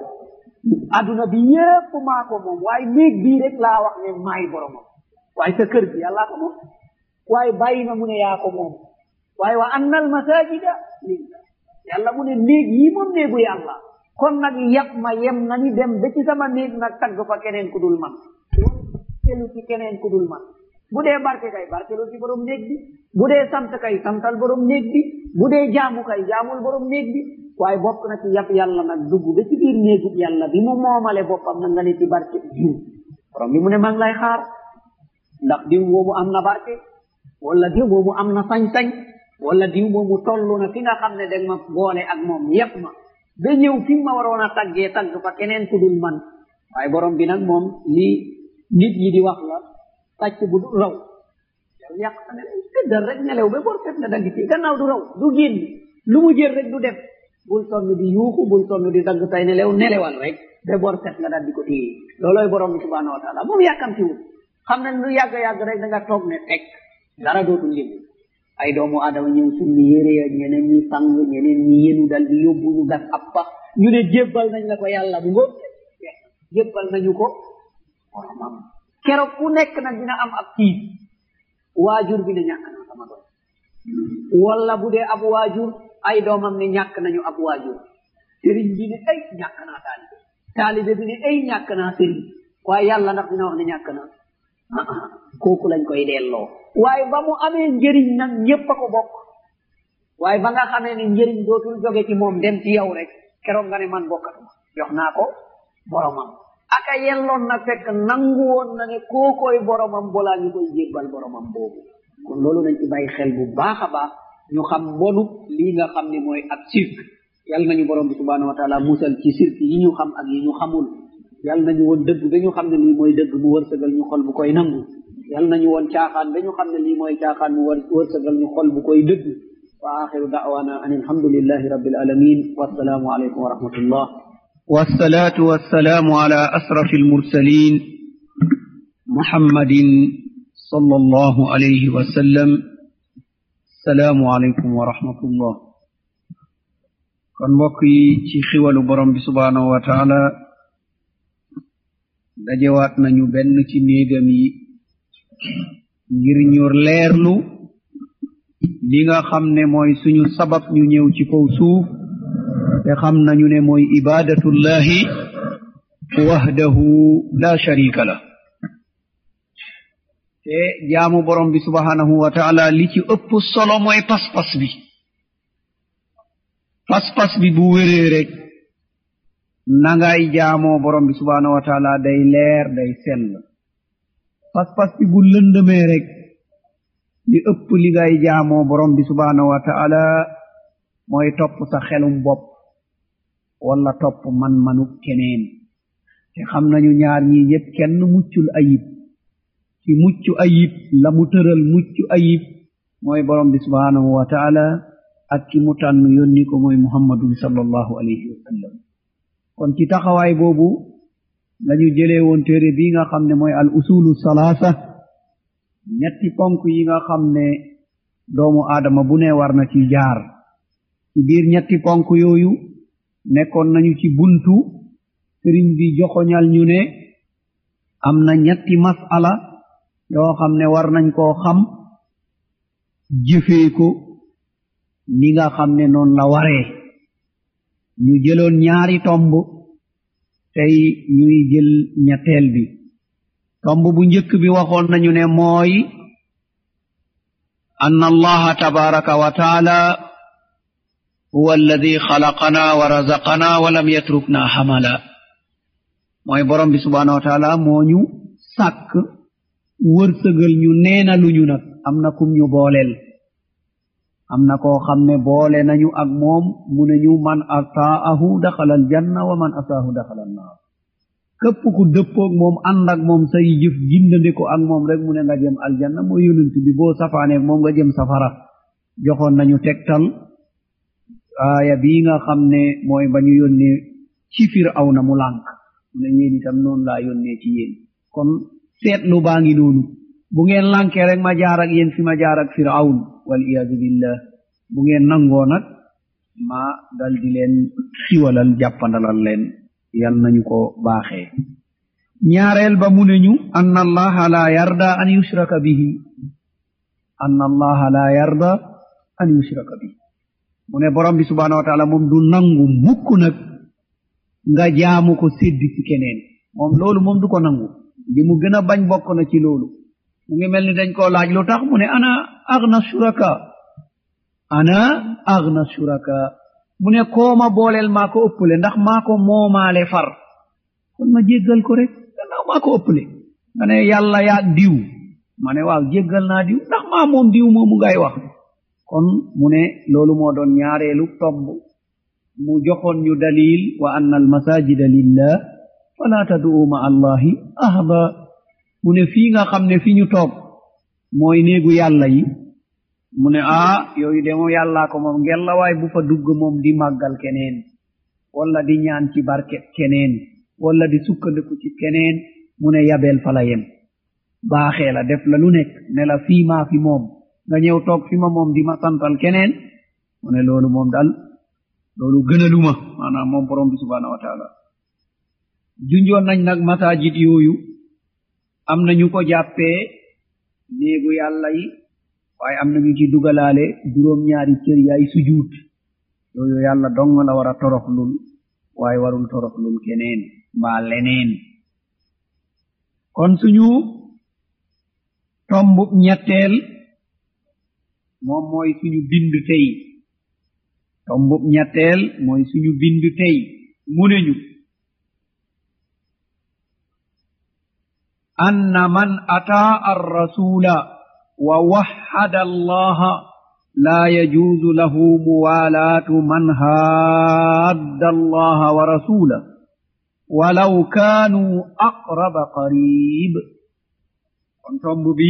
aduna bi yépp maa ko moom waaye néeg bii rek laa wax ne maay boromam waaye sa kër bi yàllaa ko moom waaye bàyyi na mu ne yaa ko moom waaye wa annal masajida lillah yàlla mu ne néeg yi moom néegu yàlla kon nag yàpp ma yem na ni dem ba ci sama néeg nag tagg fa keneen ku dul man barkelu ci keneen ku dul man bu dee barke kay barkelu ci borom néeg bi bu dee sant kay santal borom néeg bi bu dee jaamu kay jaamul borom néeg bi waaye bokk na ci yàpp yàlla nag dugg ba ci biir néegu yàlla bi mu moomale boppam na nga ne ci barke diw borom bi mu ne maa ngi lay xaar ndax diw moomu am na barke wala diw moomu am na sañ-sañ wala diw moomu tollu na fi nga xam ne danga ma boole ak moom yépp ma ba ñëw fi ma waroon a taggee tagg fa keneen ku dul man waaye borom bi nag moom lii nit ñi di wax la sàcc bu du raw yow yàq sa nelew tëddal rek nelew ba bor fet na dagg ci gannaaw du raw du génn lu mu jël rek du dem bul sonn di yuuxu bul sonn di dagg say nelew nelewal rek ba bor fet nga dal di ko téye loolooy borom bi subhanahu wa taala moom yàkkamtiwul xam ne lu yàgg-yàgg rek da nga toog ne teg dara dootul yëngu ay doomu adama ñëw summi yére ya ñeneen ñi sang ñeneen ñi yenu dal di yóbbu ñu gas ab pax ñu ne jébbal nañ la ko yàlla bu ngo jébbal nañu ko boromam keroog ku nekk nag dina am ab tiis waajur bi ne ñàkk naa sama doom wala bu dee ab waajur ay doomam ne ñàkk nañu ab waajur sëriñ bi ne ay ñàkk naa taalibe taalibe bi ne ay ñàkk naa sëriñ waaye yàlla ndax dina wax ne ñàkk naa kooku lañ koy delloo waaye ba mu amee njëriñ nag ñépp a ko bokk waaye ba nga xamee ne njëriñ dootul jóge ci moom dem ci yow rek keroog nga ne man bokkatuma jox naa ko boromam aka yelloon na fekk nangu woon na ne kookoy boromam balaa ñu koy jébbal boromam boobu kon loolu nañ ci bàyyi xel bu baax a baax ñu xam mbonu lii nga xam ne mooy ab sirk yal nañu borom bi subhanahu wa taala musal ci sirk yi ñu xam ak yi ñu xamul yal nañu woon dëgg ba ñu xam ne lii mooy dëgg mu wërsëgal ñu xol bu koy nangu yal nañu woon caaxaan ba ñu xam ne lii mooy caaxaan mu wërsëgal ñu xol bu koy dëgg wa axiru da'wana an alhamdulillahi rabbil alamin wassalaamu alaykum wa rahmatullah والصلاة والسلام على أشرف المرسلين محمد صلى الله عليه وسلم السلام عليكم ورحمة الله kon mbokk yi ci xiwalu borom bi subhanahu wa taala dajewaat nañu benn ci néegam yi ngir ñu leerlu li nga xam ne mooy suñu sabab ñu ñëw ci kaw suuf te xam nañu ne mooy ibadatullahi wahdahu la sharika la te jaamu borom bi subhanahu wa taala li ci ëpp solo mooy pas-pas bi pas-pas bi bu wéree rek nangay jaamoo borom bi subhanahu wa taala day leer day sell pas-pas bi bu lëndëmee rek li ëpp li ngay jaamoo borom bi subhanahu wa taala mooy topp sa xelum bopp wala topp man-manu keneen te xam nañu ñaar ñi yépp kenn muccul ayib ci mucc ayib la mu tëral mucc ayib mooy borom bi subhanahu wa taala ak ki mu tànn yónni ko mooy muhammadun sallallahu alayhi wa sallam kon ci taxawaay boobu lañu jëlee woon téere bi nga xam ne mooy al usulu salaasa ñetti ponk yi nga xam ne doomu aadama bu ne war na ci jaar ci biir ñetti ponk yooyu nekkoon nañu ci buntu sëriñ bi joxoñal ñu ne am na ñetti masala yoo xam ne war nañ koo xam jëfee ko ni nga xam ne noonu la waree ñu jëloon ñaari tomb tey ñuy jël ñetteel bi tomb bu njëkk bi waxoon nañu ne mooy أن الله تبارك وتعالى هو الذي خلقنا ورزقنا ولم يتركنا حملا mooy borom bi subhanahu wa taala moo ñu sàkk wërsëgal ñu neena lu ñu nag am na kum ñu booleel am na koo xam ne boole nañu ak moom mu ne ñu man ataahu daxala aljanna wa man asaahu daxala annaar képp ku dëppoog moom ànd ak moom say jëf gindande ko ak moom rek mu ne nga jëm aljanna mooy yonent bi boo safaaneeg moom nga jëm safara joxoon nañu tegtal aaya bii nga xam ne mooy ba ñu yónnee ci fir aw na mu lànk mu ne yéen itam noonu laa yónnee ci yéen kon seetlu baa ngi noonu bu ngeen lànkee rek ma jaar ak yéen fi ma jaar ak firawn wal iyaadu billah bu ngeen nangoo nag ma dal di leen xiwalal jàppandalal leen yal nañu ko baaxee ñaareel ba mu ne ñu anna allaha la yarda an yushraka bihi anna allaha la yarda an yushraka bihi mu ne borom bi subhanahu wa taala moom du nangu mukk nag nga jaamu ko séddi ci keneen moom loolu moom du ko nangu li mu gën a bañ bokk na ci loolu mu ngi mel ni dañ koo laaj lu tax mu ne ana agna shuraka ana agna shuraka mu ne kooma booleel maa ko ëppale ndax maa ko moomaale far kon ma jéggal ko rek gannaaw maa ko ëppale nga ne yàlla yaa diw ma ne waaw jéggal naa diw ndax maa moom diw moomu ngay wax kon mu ne loolu moo doon ñaareelu tomb mu joxoon ñu dalil wa anna almasajida lillah fala tad'u ma allahi ahda mu ne fii nga xam ne fi ñu toog mooy néegu yàlla yi mu ne ah yooyu de moom yàllaa ko moom ngella waay bu fa dugg moom di màggal keneen walla di ñaan ci barke keneen walla di sukkandiku ci keneen mu ne yabeel fa la yem baaxee la def la lu nekk ne la fii maa fi moom nga ñëw toog fi ma moom di ma santal keneen mu ne loolu moom daal loolu gënaluma maanaam moom borom bi subhanahu wa taala junjoon nañ nag masajid yooyu am na ñu ko jàppee néegu yàlla yi waaye am na ñu ci dugalaale juróom ñaari cër yaay sujuut yooyu yàlla dong la war a toroxlul waaye warul toroxlul keneen mbaa leneen kon suñu tomb ñetteel moom mooy suñu bind tey tombub ñetteel mooy suñu bind tey mu ne ñu anna man ataa arrasula wa waxada allaha la yajuuzu lahu muwalaatu man haadda allaha wa rasulah walaw kaanuu aqraba qarib kon tomb bi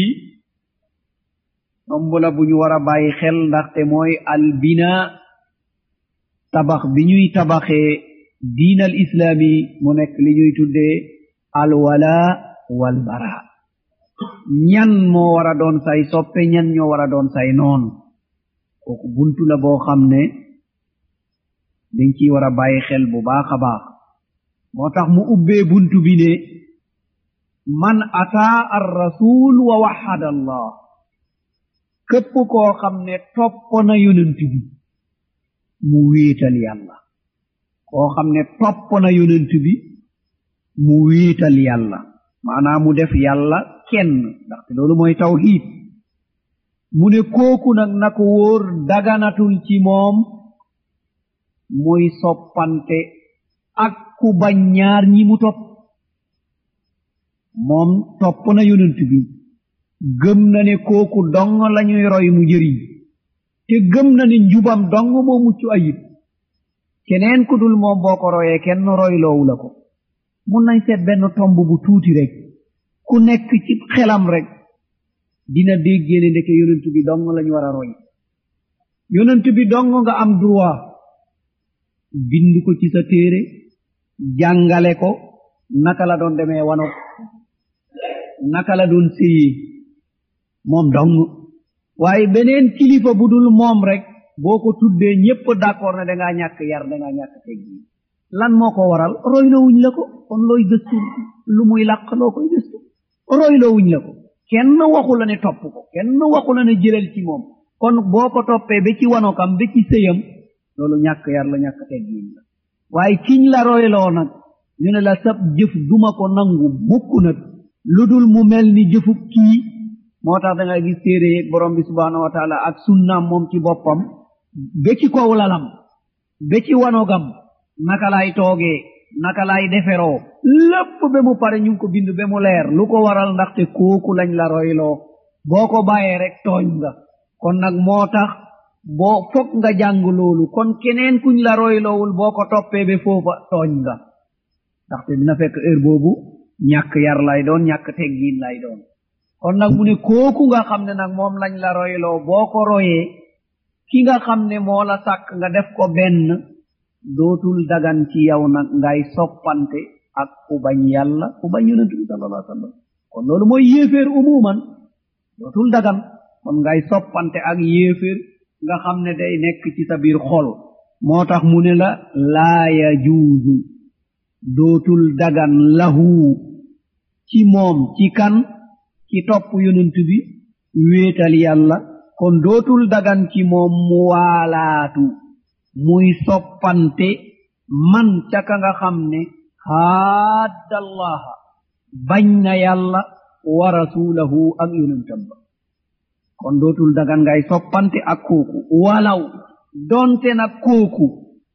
tomb la bu ñu war a bàyyi xel ndaxte mooy albina tabax bi ñuy tabaxee diin al islaami mu nekk li ñuy tuddee alwala walbara ñan moo war a doon say soppe ñan ñoo war a doon say noon kooku buntu la boo xam ne dañ ciy war a bàyyi xel bu baax a baax moo tax mu ubbee buntu bi ne man ataa ar rasul wa waxada allah képp koo xam ne topp na yonent bi mu wéetal yàlla koo xam ne topp na yonent bi mu wéetal yàlla maanaam mu def yàlla kenn ndaxte loolu mooy tawxiid mu ne kooku nag na ko wóor daganatul ci moom muy soppante ak ku bañ ñaar ñi mu topp moom topp na yonent bi gëm na ne kooku dong lañuy roy mu jëriñ te gëm na ne njubam dong moo mucc ayib keneen ku dul moom boo ko royee kenn roy loowu la ko mun nañ seet benn tomb bu tuuti rek ku nekk ci xelam rek dina déggee ne ndeke yonent bi dong lañu war a roy yonent bi dong nga am droit bind ko ci sa téere jàngale ko naka la doon demee wano naka la doon séyee moom dong waaye beneen kilifa bu dul moom rek boo ko tuddee ñépp d'accord ne dangaa ñàkk yar dangaa ñàkk teggi lan moo ko waral roylowuñ la ko kon looy gëstu lu muy làq loo koy gëstu roylowuñ la ko kenn waxu la ne topp ko kenn waxu la ne jëlal ci moom kon boo ko toppee ba ci wanokam ba ci sëyam loolu ñàkk yar la ñàkk teggiin la waaye kiñ la royloo nag ñu ne la sab jëf duma ko nangu mukk nag lu dul mu mel ni jëfu kii moo tax da nga gis téere yeeg borom bi subhaanahu wa taala ak sunnaam moom ci boppam ba ci kaw lalam ba ci wanogam naka lay toogee naka lay deferoo lépp ba mu pare ñu ngi ko bind ba mu leer lu ko waral ndaxte kooku lañ la royloo boo ko bàyyee rek tooñ nga kon nag moo tax boo fokk nga jàng loolu kon keneen kuñ la royloowul boo ko toppee ba foofa tooñ nga ndaxte dina fekk heure boobu ñàkk yar lay doon ñàkk teggiin lay doon kon nag mu ne kooku nga xam ne nag moom lañ la royloo boo ko royee ki nga xam ne moo la sàkk nga def ko benn dootul dagan ci yow nag ngay soppante ak ku bañ yàlla ku bañ yonentu bi sallallahu alayhi wa sallam kon loolu mooy yéeféer umuman dootul dagan kon ngay soppante ak yéeféer nga xam ne day nekk ci sa biir xol moo tax mu ne la laa yajuuzu dootul dagan lahu ci moom ci kan ci topp yonent bi wéetal yàlla kon dootul dagan ci moom mu waalaatu muy soppante man ca ka nga xam ne haaddallaha bañ na yàlla wa rasulahu ak yonentam ba kon dootul dagan ngay soppante ak kooku walaw donte na kooku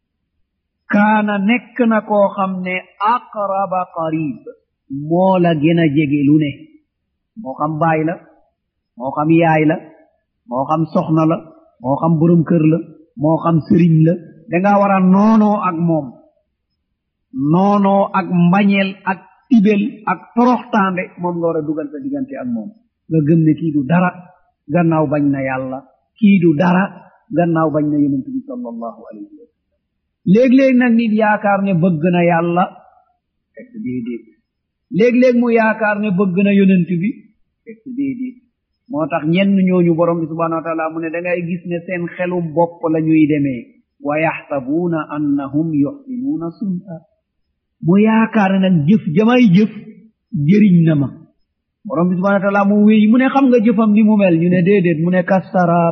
kaana nekk na koo xam ne aqraba qarib moo la gën a jege lu ne moo xam baay la moo xam yaay la moo xam soxna la moo xam borom kër la moo xam sëriñ la danga war a noonoo ak moom noonoo ak mbañeel ak tibel ak toroxtaande moom nga war a dugal sa diggante ak moom nga gëm ne kii du dara gannaaw bañ na yàlla kii du dara gannaaw bañ na yonent bi sallallahu alayhi wa sallam léeg-léeg nag nit yaakaar ne bëgg na yàlla fekk déedéet léeg-léeg mu yaakaar ne bëgg na yonent bi fekk déedéet moo tax ñenn ñooñu borom bi subhanahu wa taala mu ne da ngay gis ne seen xelum bopp la ñuy demee wa yaxsabuuna annahum yuxsinuuna sun'a mu yaakaar ne nag jëf jamay jëf jëriñ na ma borom bi subhanahu wa taala mu wéy mu ne xam nga jëfam ni mu mel ñu ne déedéet mu ne kassaraab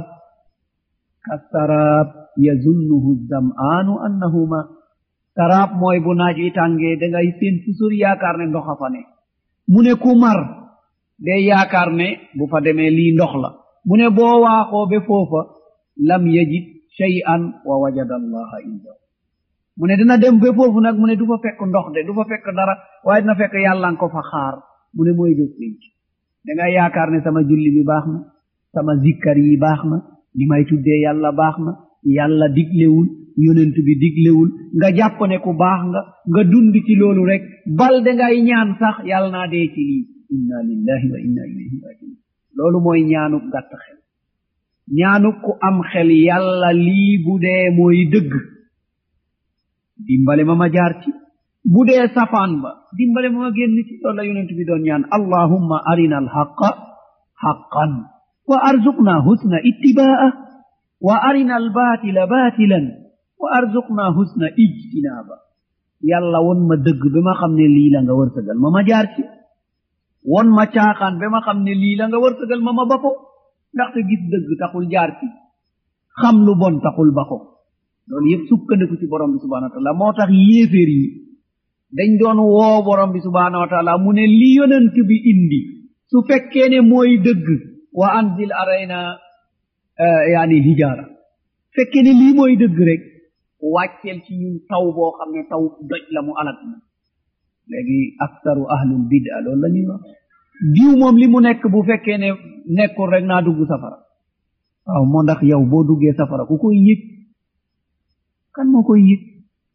kassaraab yazunnuhu zam'aanu annahu ma saraab mooy bu naaj wi tàngee da ngay seen fu sori yaakaar ne ndox a fa ne mu ne ku mar day yaakaar ne bu fa demee lii ndox la mu ne boo waaxoo be foofa lam yajid shay'an wa wajada allaha indahu mu ne dina dem be foofu nag mu ne du fa fekk ndox de du fa fekk dara waaye dina fekk yàlla nga ko fa xaar mu ne mooy bés pénc da ngay yaakaar ne sama julli bi baax na sama zikkar yi baax na li may tuddee yàlla baax na yàlla diglewul yonent bi diglewul nga jàpp ne ku baax nga nga dund ci loolu rek bal da ngay ñaan sax yàlla naa dee ci lii inna lillahi wa inna ilayhi rajiun loolu mooy ñaanuk gàtt xel ñaanuk ku am xel yàlla lii bu dee mooy dëgg dimbale ma ma jaar ci bu dee safaan ba dimbale ma ma génn ci loolu la yonent bi doon ñaan allahumma arina alhaqa haqqan wa arzuqna husna ittibaa wa arina albatila batilan wa arzuqna husna ijtinaaba yàlla won ma dëgg ba ma xam ne lii la nga wërsëgal ma ma jaar ci won ma caaxaan ba ma xam ne lii la nga wërsëgal ma ma ba ko ndaxte gis dëgg taxul jaar ci xam lu bon taxul ba ko loolu yëpp sukkandiku ci borom bi subhanahu wa taala moo tax yéeféer yi dañ doon woo borom bi subhanahu wa taala mu ne li yonent bi indi su fekkee ne mooy dëgg wa anzil arayna yaani hijaara fekkee ne lii mooy dëgg rek wàcceel ci ñun taw boo xam ne taw doj la mu alat na léegi aktaru ahlul bida loolu la ñuy wax diw moom li mu nekk bu fekkee ne nekkul rek naa dugg safara waaw moo ndax yow boo duggee safara ku koy yëg kan moo koy yëg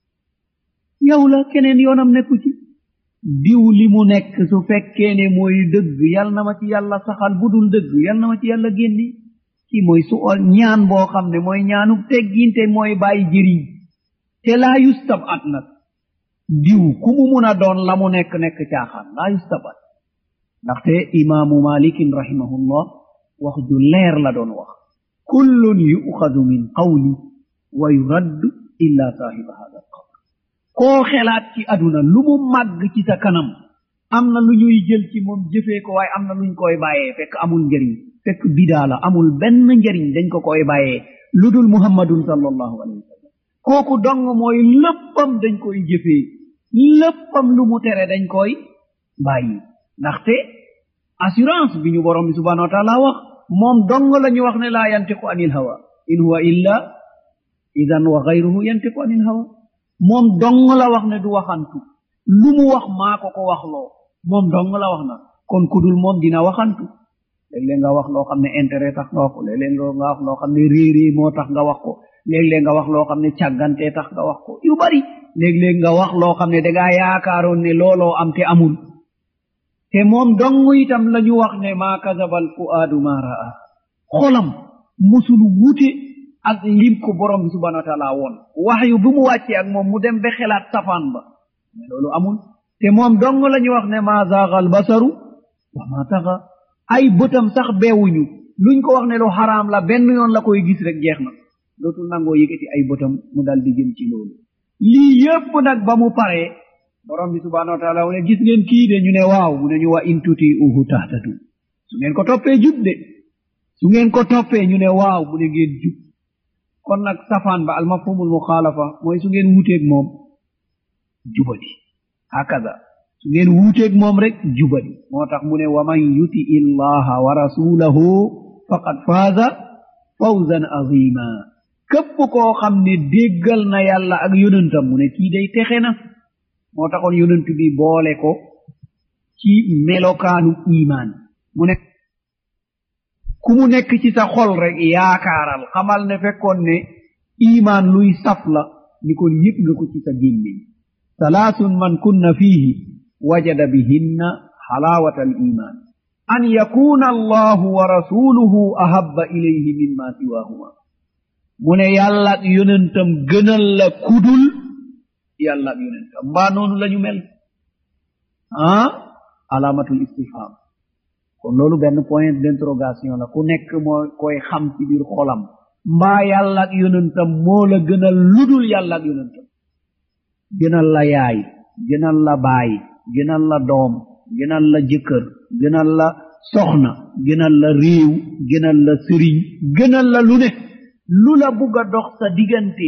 yow la keneen yoonam nekku ci diw li mu nekk su fekkee ne mooy dëgg yal na ma ci yàlla saxal bu dul dëgg yal na ma ci yàlla génni kii mooy su ñaan boo xam ne mooy ñaanu tegginte mooy bàyyi jëriñ te laa yustab at nag diw ku mu mun a doon la mu nekk nekk caaxaan laa yustab at ndaxte imaamu malikin rahimahullah wax ju leer la doon wax kullun yu'xadu min qawli wa yuraddu illa saahiba hada alqabr koo xelaat ci aduna lu mu màgg ci sa kanam am na lu ñuy jël ci moom jëfee ko waaye am na luñ koy bàyyee fekk amul njëriñ fekk bidaa la amul benn njëriñ dañ ko koy bàyyee lu dul muhammadun sallallahu alayhi wa sallam kooku dong mooy léppam dañ koy jëfee léppam lu mu tere dañ koy bàyyi ndaxte assurance bi ñu borom bi subhanahu wa taala wax moom dong la ñu wax ne laa yantiqu anil hawa in huwa illa idan wa gayruhu yantiqu anil hawa moom dong la wax ne du waxantu lu mu wax maa ko ko waxloo moom dong la wax na kon kudul moom dina waxantu léeg-léeg nga wax loo xam ne intérêt tax nga wax ko léeg-léeg nga wax loo xam ne réerée moo tax nga wax ko léeg-léeg nga wax loo xam ne càggantee tax nga wax ko yu bari léeg-léeg nga wax loo xam ne dangaa yaakaaroon ne looloo am te amul te moom dong itam la ñu wax ne maa kasabal fuaadu maa raa xolam musul wute ak lim ko borom bi subhanahu wa taala woon wax yu bu mu wàccee ak moom mu dem ba xelaat safaan ba mais loolu amul te moom dong la ñu wax ne maa zaagal basaru wa maa taxa ay bëtam sax beewuñu luñ ko wax ne lu xaraam la benn yoon la koy gis rek jeex na dootul nangoo yëkkati ay bëtam mu dal di jëm ci loolu lii yépp nag ba mu paree borom bi subhanahu wa taala mu ne gis ngeen kii de ñu ne waaw mu ne ñu wa in tuti uhu tahtadu su ngeen ko toppee jub de su ngeen ko toppee ñu ne waaw mu ne ngeen jub kon nag safaan ba almafhumul muxaalafa mooy su ngeen wuuteeg moom jubadi hakaza su ngeen wuuteeg moom rek jubadi moo tax mu ne wa man yuti illaha wa rasulahu faqad faaza fawzan azima képp koo xam ne déggal na yàlla ak yonentam mu ne kii day texe na moo taxoon yonent bi boole ko ci melokaanu imaan mu ne ku mu nekk ci sa xol rek yaakaaral xamal ne fekkoon ne imaan luy saf la ni kon yëg nga ko ci sa gémmiñ salaasun man kunna fiihi wajada bihinna xalaawata al iman an yakuna allahu wa rasuluhu ahabba ilayhi mimma siwahuma mu ne yàlla ak yonentam gënal la kudul yàlla ak yonentam mbaa noonu la ñu mel ah alaamatul istifham kon loolu benn point d'interrogation la ku nekk moo koy xam ci biir xolam mbaa yàlla ak yonentam moo la gënal ludul yàlla ak yonentam gënal la yaay gënal la baay gënal la doom gënal la jëkkër gënal la soxna gënal la réew gënal la sëriñ gënal la lu ne lu la bugg a dox sa diggante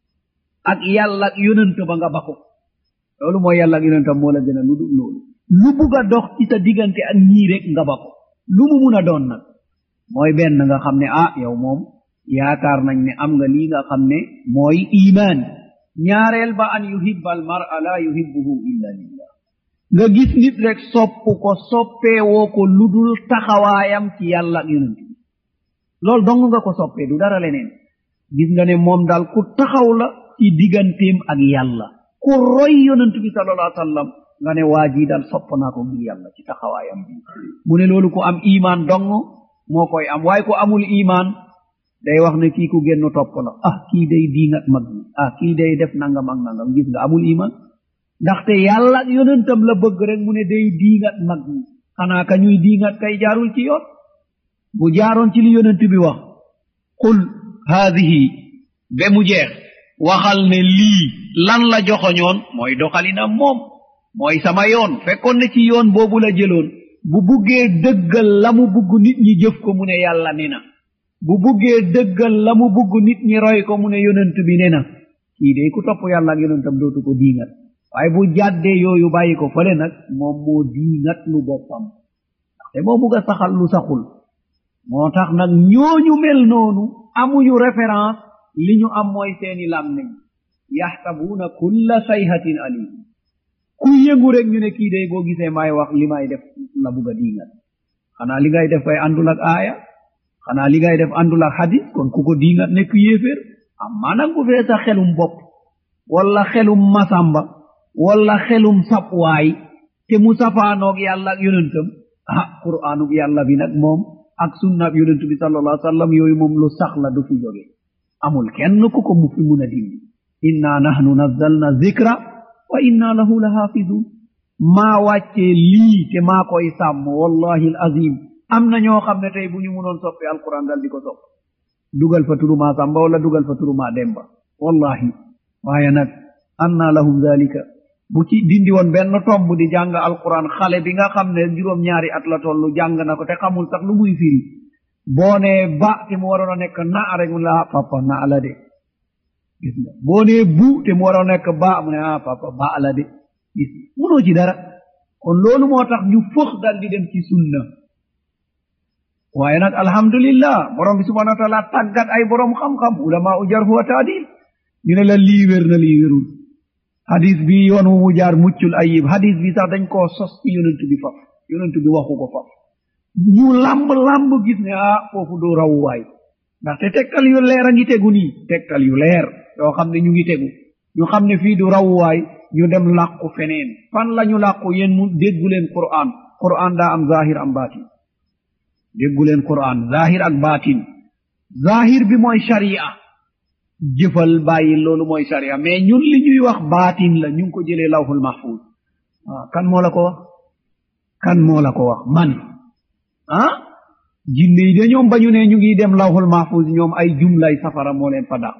ak yàlla ak yonent ba nga bako loolu mooy yàlla ak yonentam moo la gënal lu dul loolu lu bugg a dox ci sa diggante ak ñii rek nga bako lu mu mun a doon nag mooy benn nga xam ne ah yow moom yaakaar nañ ne am nga lii nga xam ne mooy imaan ñaareel ba an yuhibba al mar'a la yuhibbuhu illa lillah nga gis nit rek sopp ko soppeewoo ko ludul taxawaayam ci yàlla ak yonent bi loolu dong nga ko soppee du dara leneen gis nga ne moom daal ku taxaw la ci digganteem ak yàlla ku roy yonent bi sallallahu alayhi wa sallam nga ne waa jii daal sopp naa ko ngir yàlla ci taxawaayam bi mu ne loolu ku am imaan dong moo koy am waaye ku amul imaan day wax ne kii ku génn topp la ah kii day diingat mag ñi ah kii day def nangam ak nangam gis nga amul iman ndaxte yàlla ak yonentam la bëgg rek mu ne day diingat mag ñi xanaa ka ñuy diingat kay jaarul ci yoon bu jaaroon ci li yonent bi wax qul haadihi be mu jeex waxal ne lii lan la joxoñoon mooy doxalinam moom mooy sama yoon fekkoon ne ci yoon boobu la jëloon bu buggee dëggal la mu bugg nit ñi jëf ko mu ne yàlla ne na bu buggee dëggal la mu bugg nit ñi roy ko mu ne yonent bi ne na kii de ku topp yàlla ak yonentam dootu ko diingat waaye bu jàddee yooyu bàyyi ko fële nag moom moo diingat lu boppam ndaxte moo bugg a saxal lu saxul moo tax nag ñooñu mel noonu amuñu référence li ñu am mooy seeni làmmiñ yaxsabuuna kulla sayhatin alim ku yëngu rek ñu ne kii day boo gisee may wax li may def la bugg a diingat xanaa li ngay def kay àndul ak aaya xanaa li ngay def àndul ak hadis kon ku ko diingat nekk yéeféer amma nag bu fee sa xelum bopp wala xelum masamba wala xelum sapwaay te mu safaanoog yàlla ak yonentam ah qur'aanub yàlla bi nag moom ak sunnaab yonent bi sallallahu alayhi wa sallam yooyu moom lu sax la du fi jóge amul kenn ku ko mu fi mun a dindi inna nahnu nazzalna zikra wa inna lahu la hafidun maa wàccee lii te maa koy sàmm wallahi al azim am na ñoo xam ne tey bu ñu munoon soppi alquran dal di ko sopp dugal fa turuma samba wala dugal fa turuma demba wallahi waaye nag anna lahum dalika bu ci dindi woon benn tomb di jàng alquran xale bi nga xam ne juróom ñaari at la tollu jàng na ko te xamul sax lu muy firi boo nee ba te mu waroon a nekk na rek mu la papa na la de gis nga boo nee bu te mu waroon a nekk ba mu ne ah papa ba la de gis munoo ci dara kon loolu moo tax ñu fëx dal di dem ci sunna waaye nag alhamdulillah borom bi subhanahu wa taala tàggat ay borom xam-xam ulama u jarhu wa taadil ñu ne la lii wér na lii wérul hadis bi yoon wu mu jaar muccul ayib hadis bi sax dañ koo sos ci yonent bi faf yonent bi waxu ko faf ñu lamb lamb gis ne ah foofu du rawwaay ndaxte tegtal yu leer a ngi tegu nii tegtal yu leer yoo xam ne ñu ngi tegu ñu xam ne fii du rawwaay ñu dem làqu feneen fan la ñu làqu yéen mu déggu leen quran quran daa am zahir am baatin déggu leen quran zahir ak baatin zahir bi mooy sharia jëfal bàyyi loolu mooy sharia mais ñun li ñuy wax baatin la ñu ngi ko jëlee lawhul mahfuz ah kan moo la ko wax kan moo la ko wax man ah jinne yi de ñoom ba ñu ne ñu ngi dem lawhul mahfuz ñoom ay jumlay safara moo leen fa dàq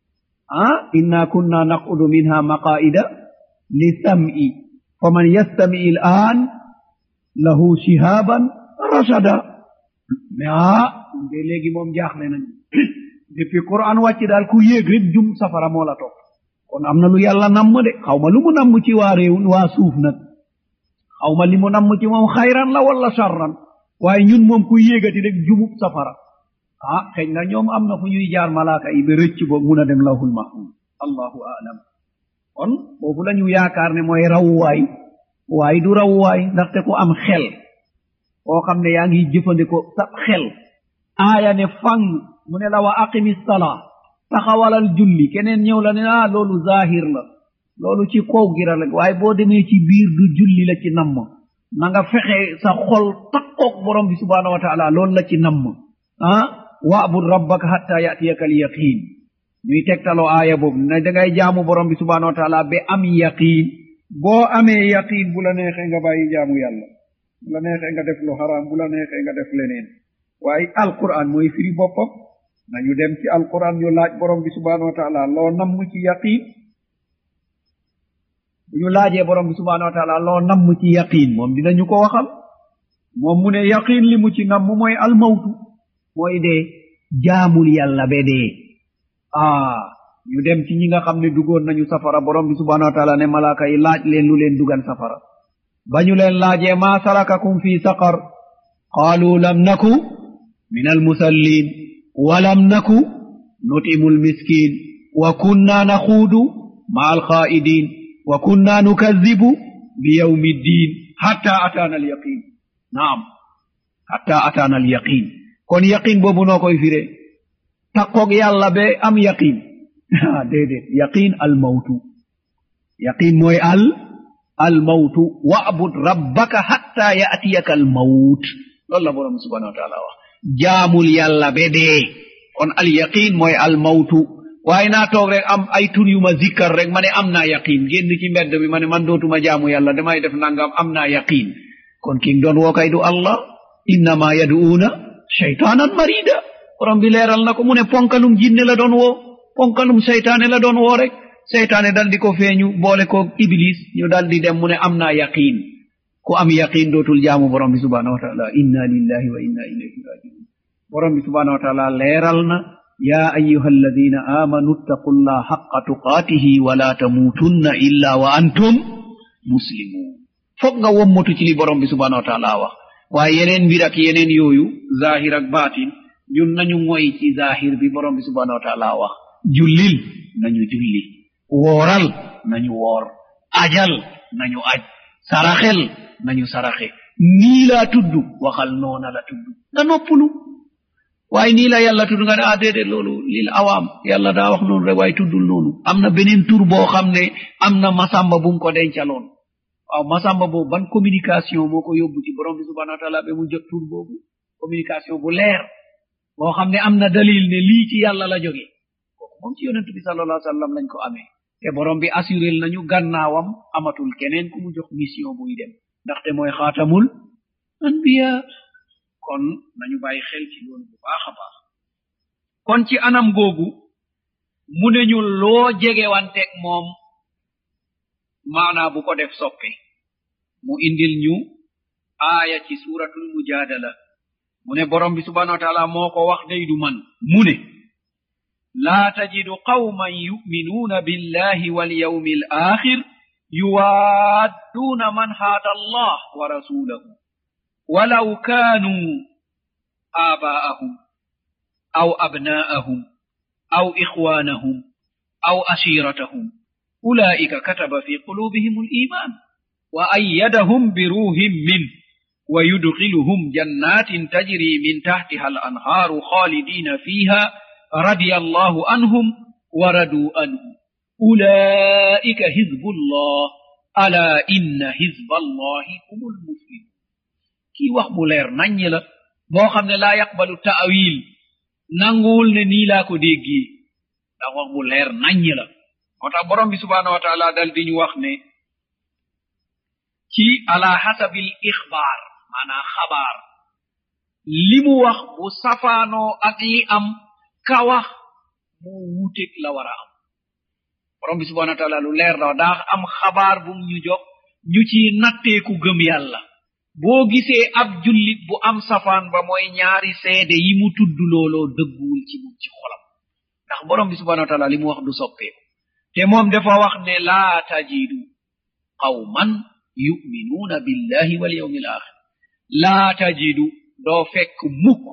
ah inna kunna naqudu minha maqaida li sam'i fa man yastami il an lahu shihaban rasada mais ah de léegi moom jaaxle nañ depuis quran wàcc daal ku yéeg rek jum safara moo la topp kon am na lu yàlla namm de xaw ma lu mu namm ci waa réew waa suuf nag xaw ma li mu namm ci moom xayran la wala charran waaye ñun moom ku yéegati rek jumub safara ah xëy na ñoom am na fu ñuy jaar malaaka yi ba rëcc boog mun a dem lawhul mahfuz allahu aalam kon foofu la ñu yaakaar ne mooy rawwaay waaye du rawwaay ndaxte ku am xel koo xam ne yaa ngi jëfandikoo sa xel aaya ne fang mu ne la wa aqimi salaa taxawalal julli keneen ñëw la ne ah loolu zahir la loolu ci kaw gira la waaye boo demee ci biir du julli la ci namm na nga fexe sa xol takkoog borom bi subhanahu wa taala loolu la ci namm ah waabud rabbaka hatta yatiyaka al yaqin ñuy tegtaloo aaya boobu ne da ngay jaamu borom bi subhanahu wa taala ba am yaqin boo amee yaqin bu la neexee nga bàyyi jaamu yàlla bu la neexee nga def lu xaraam bu la neexee nga def leneen waaye alquran mooy firi boppam nañu dem ci alquran ñu laaj borom bi subhanahu wa taala loo namm ci yaqin bu ñu laajee borom bi subhanahu wa taala loo namm ci yaqin moom dinañu ko waxal moom mu ne yaqin li mu ci namm mooy almawtu mooy dee jaamul yàlla be dee ah ñu dem ci ñi nga xam ne dugoon nañu safara borom bi subhanahu wa taala ne malaaka yi laaj leen lu leen dugal safara ba ñu leen laajee maa salakakum fi saqar qaalu lam naku min almusallin walam naku nutimu almiskin wa kunna naxuudu ma alxaa'idin wa kunna nukadibu biyawmi ddin hatta ataana alyaqin naam hatta ataana alyaqin kon yaqin boobu noo koy fire takkoog yàlla be am yaqin déedéet yaqin almawtu yaqin mooy al almawtu wa'bud rabbaka hatta ya'tiyaka almawt loolu la borom subhanahu wa taala wax jaamul yàlla be dee kon al yaqin mooy almawtu waaye naa toog rek am ay tur yu ma zikkar rek ma ne am naa yaqin génn ci mbedd bi ma ne man dootuma jaamu yàlla damay def nangam am naa yaqin kon ki doon woo kay du allah innama yaduuna shaytaanan marida borom bi leeral na ko mu ne ponkalum jinne la doon woo ponkalum seytaane la doon woo rek seytaane dal di ko feeñu boole ko iblis ñu dal di dem mu ne am naa yaqin ku am yaqin dootul jaamu borom bi subhanahu wa taala inna lillahi wa inna ilayhi rajiun borom bi subhanahu wa taala leeral na ya ayuha alladina amanu ittaqu llah haqa tuqaatihi wala tamuutunna illa wa antum muslimun foog nga wommatu ci li borom bi subhanahu wa taala wax waaye yeneen mbir ak yeneen yooyu zahir ak baatin ñun nañu moy ci zahir bi borom bi subhanahu wa taala wax jullil nañu julli wooral nañu woor ajal nañu aj saraxel nañu saraxe nii laa tudd waxal noona la tudd nga noppulu waaye nii la yàlla tudd nga ne ah déedéet loolu lil awaam yàlla daa wax noonu rek waaye tuddul noonu am na beneen tur boo xam ne am na masamba bu mu ko dencaloon waaw masamba boobu ban communication moo ko yóbbu ci borom bi subhanahu wa taala ba mu jot tur boobu communication bu leer boo xam ne am na dalil ne lii ci yàlla la jóge kooku moom ci yonent bi sallallahu alayhi wa sallam lañ ko amee te borom bi assurel nañu gannaawam amatul keneen ku mu jox mission buy dem ndaxte mooy xaatamul anbiya kon nañu bàyyi xel ci loolu bu baax a baax kon ci anam googu mu ne ñu loo jegewanteeg moom maanaa bu ko def soppe mu indil ñu aaya ci suratul mujadala mu ne borom bi subhanahu wa taala moo ko wax day du man mu ne laa tajidu qawman yuminuuna billahi walyawmi alakhir yuwaadduuna man haada allah wa rasulahu walaw kaanuu aabaa'ahum aw abnaa'ahum aw ikhwaanahum aw ashiiratahum ulaa'ika kataba fi quluubihim aliimaan wa ayyadahum biruuhin min ويدخلهم جنات تجري من تحتها الأنهار خالدين فيها رضي الله عنهم وردوا عنه أولئك حزب الله ألا إن حزب الله هم المفلحون كي wax mu leer nañ la boo xam ne laa yaqbalu taawil nanguwul ne nii laa ko déggee ndax wax bu leer nañ la moo tax borom bi subhanahu wa taala dal di ñu wax ne ci ala hasabil ixbaar maanaa xabaar li mu wax bu safaanoo ak li am ka wax moo wuuteeg la war a am borom bi subhanahu wa taala lu leer la daa am xabaar bu ñu jox ñu ci natteeku gëm yàlla boo gisee ab jullit bu am safaan ba mooy ñaari seede yi mu tudd looloo dëgguwul ci mum ci xolam ndax borom bi subhanahu wa taala li mu wax du soppeeku te moom dafa wax ne laa tajidu qawman yuminuuna billahi wal yawmi al axir laa tajidu doo fekk mukk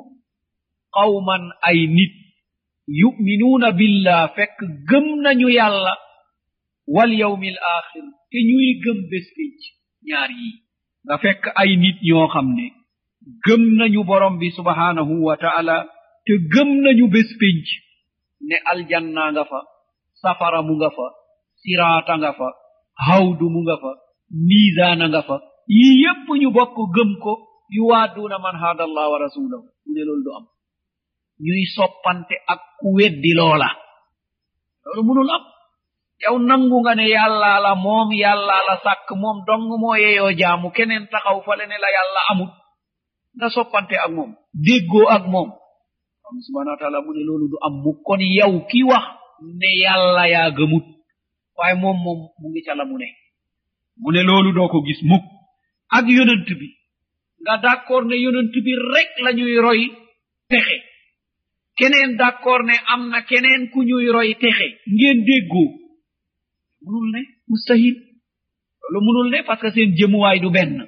qawman ay nit yuminuuna billah fekk gëm nañu yàlla wal yawmi al axir te ñuy gëm bés pénc ñaar yi nga fekk ay nit ñoo xam ne gëm nañu borom bi subhanahu wa taala te gëm nañu bés pénc ne aljanna nga fa safara mu nga fa siraata nga fa hawdu mu nga fa miisaana nga fa yii yépp ñu bokk gëm ko yuwaaduuna man haada allah wa rasulahu mu ne loolu du am ñuy soppante ak ku weddi loola loolu munul am yow nangu nga ne yàlla la moom yàlla la sàkk moom dong moo yeyoo jaamu keneen taxaw fale ne la yàlla amut nga soppante ak moom déggoo ak moom am subhanahu wa taala mu ne loolu du am mu kon yow ki wax ne yàlla yaa gëmut waaye moom moom mu ngi ca la mu ne mu ne loolu doo ko gis mukk ak yonent bi nga d'accord ne yonent bi rek la ñuy roy texe keneen d'accord ne am na keneen ku ñuy roy texe ngeen déggoo munul ne mustahil loolu munul ne parce que seen jëmuwaay du benn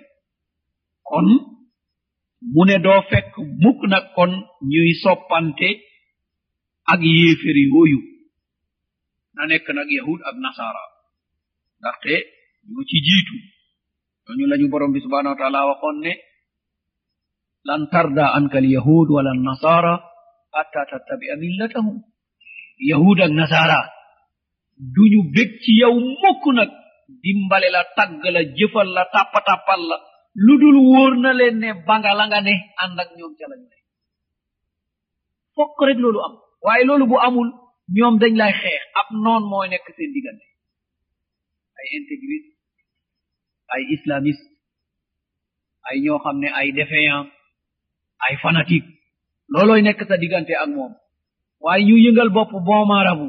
kon mu ne doo fekk mukk nag kon ñuy soppante ak yéefér yooyu na nekk nag yahud ak nasara ndaxte ñoo ci jiitu ñooñu lañu borom bi subhanahu wa taala waxoon ne lan tarda anka al yahud wala nasara hatta tattabia millatahum yahud ak nasara duñu bég ci yow mukk nag dimbale la tagg la jëfal la tàppatappal la lu dul wóor na leen ne banga la nga ne ànd ak ñoom ca lañu ne fokk rek loolu am waaye loolu bu amul ñoom dañ lay xeex ab noon mooy nekk seen diggante ay intégriste ay islamiste ay ñoo xam ne ay défaillant ay fanatique loolooy nekk sa diggante ak moom waaye ñu yëngal bopp bon marabu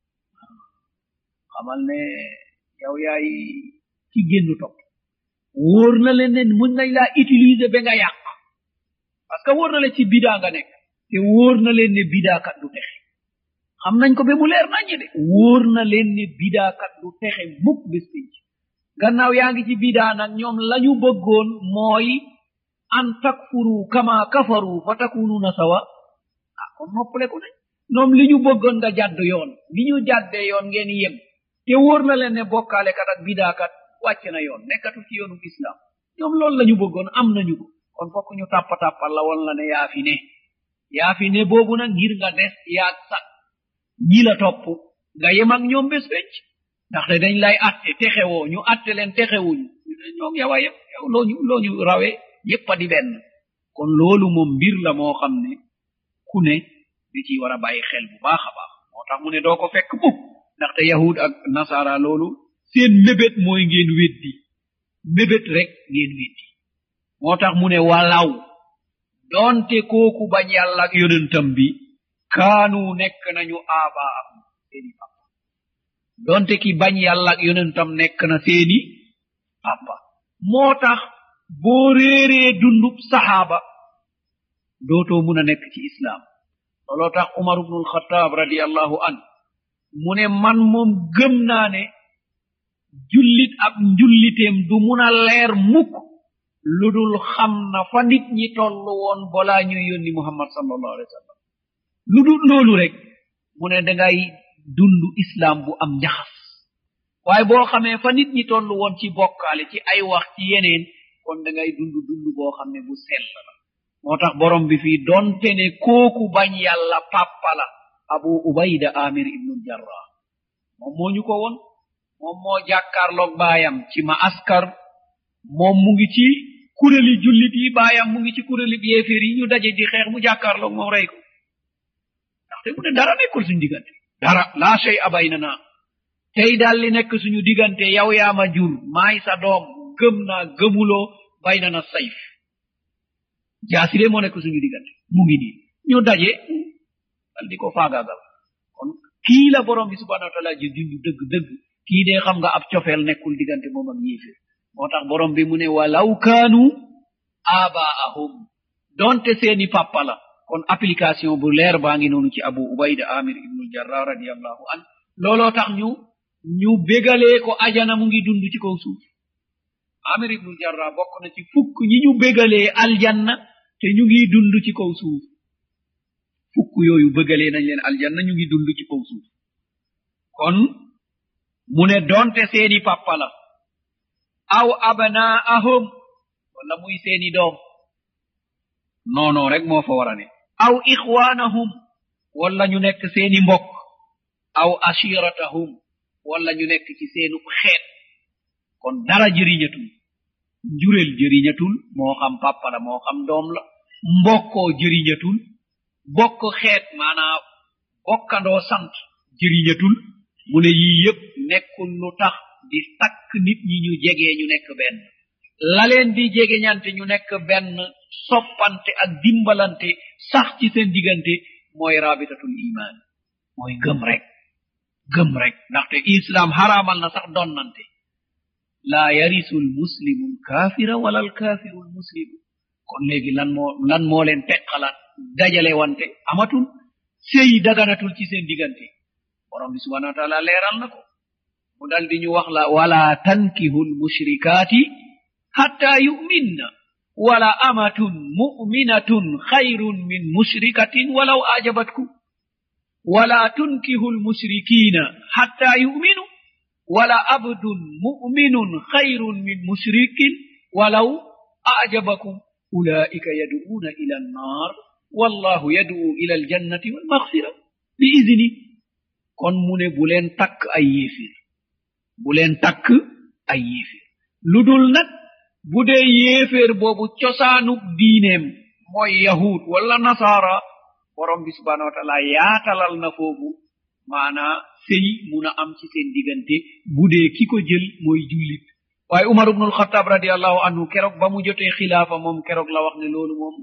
xamal ne yow yaay ci génnu topp wóor na leen ne mun nañ laa utiliser ba nga yàq parce que wóor na leen ci bidaa nga nekk te wóor na leen ne bidaakat du texe xam nañ ko ba mu leer naññe de wóor na leen ne bidaakat du texe mukk bés pénc gannaaw yaa ngi ci bidaa nag ñoom lañu bëggoon mooy an takfuru kama kafaru fa takununa sawa ah kon noppaleku ne ñoom li ñu bëggoon nga jàdd yoon li ñu jàddee yoon ngeen yem te wóor na leen ne bokkaalekat ak bidaakat wàcc na yoon nekkatu ci yoonu islam ñoom loolu la ñu bëggoon am nañu ko kon fokk ñu tàppatàppal la woon la ne yaa fi ne yaa fi ne boobu nag ngir nga des yaag sax ñi la topp nga yem ak ñoom bés becc ndaxte dañ lay atte texewoo ñu atte leen texewuñu ñoom yow a yëpp yow looñu looñu rawe yépp a di benn kon loolu moom mbir la moo xam ne ku ne da ciy war a bàyyi xel bu baax a baax moo tax mu ne doo ko fekk mukk ndaxte yahud ak nasara loolu seen mébét mooy ngeen weddi mébét rek ngeen weddi moo tax mu ne walaw doonte kooku bañ yàlla ak yonentam bi kaanu nekk nañu aaba am seeni papa doonte ki bañ yàlla ak yonentam nekk na seeni papa moo tax boo réeree dundub saxaaba dootoo mun a nekk ci islaam looloo tax umar ubnul xataab radiallahu an mu ne man moom gëm naa ne jullit ab njulliteem du mun a leer mukk lu dul xam na fa nit ñi toll woon balaa ñuy yónni muhammad sallallahu alayhi wa sallam lu dul loolu rek mu ne dangay dund islaam bu am njaxas waaye boo xamee fa nit ñi toll woon ci bokkaale ci ay wax ci yeneen kon dangay dund dund boo xam ne bu sell la moo tax borom bi fii donte ne kooku bañ yàlla pàppa la abu ubayda amir ibnul jarrah moom moo ñu ko won moom moo jàkkaarloog baayam ci ma askar moom mu ngi ci kuréli jullit yi baayam mu ngi ci kuréli yéeféer yi ñu daje di xeex mu jàkkaarloog moom rey ko ndaxte mu ne dara nekkul suñu diggante dara laa shay abay na naa tey daal li nekk suñu diggante yow yaa ma jur maay sa doom gëm naa gëmuloo bay na na sayf jaasi de moo nekk suñu diggante mu ngi nii ñu daje dal di ko faagaagal kon kii la borom bi subhanahu wa taala ji junju dëgg dëgg kii de xam nga ab cofeel nekkul diggante moom ak yéeféer moo tax borom bi mu ne walaw kaanu abaahum donte seeni papa la kon application bu leer baa ngi noonu ci abu ubayda amir ibnul jarrah radiallahu an looloo tax ñu ñu bégalee ko ajana mu ngi dund ci kaw suuf amir ibnul jarrah bokk na ci fukk ñi ñu bégalee aljanna te ñu ngi dund ci kaw suuf fukk yooyu bëggalee nañ leen aljanna ñu ngi dund ci kaw suuf kon mu ne donte seeni papa la aw abnaahum wala muy seeni doom noonoo rek moo fa war a ne aw ixwaanahum wala ñu nekk seeni mbokk aw ashiratahum wala ñu nekk ci seenu xeet kon dara jëriñatul njureel jëriñatul moo xam papa la moo xam doom la mbokkoo jëriñatul bokk xeet maanaa bokkandoo sant jëriñatul mu ne yii yépp nekkul lu tax di takk nit ñi ñu jegee ñu nekk benn la leen di jegeñante ñu nekk benn soppante ak dimbalante sax ci seen diggante mooy rabitatul iman mooy gëm rek gëm rek ndaxte islam haraamal na sax donnante laa yarisu lmuslimu lkafira wala lkafiru lmuslimu kon léegi lan moo lan moo leen teqalaat dajale wante amatul sëy daganatul ci seen diggante borom bi subhanahu wa taala leeral na ko mu dal di ñu wax la wala tankihu lmushrikaati hatta yuminna wala amatun muminatun khayrun min mushrikatin walaw ajabatkum wala tunkihu lmushrikina hatta yuminu wala abdun muminun khayrun min mushrikin walaw ajabakum ulaika yaduuna ila annar wallahu yaduu ila aljannati walmaghfira bi idni kon mu ne bu leen takk ay yéefir bu leen takk ay yéefir lu dul nag bu dee yéeféer boobu cosaanub diineem mooy yahud wala nasaara borom bi subhanahu wa taala yaatalal na foofu maanaa sëy mun a am ci seen diggante bu dee ki ko jël mooy jullit waaye umar ibnul xataab radiallahu anhu keroog ba mu jotee xilaafa moom keroog la wax ne loolu moom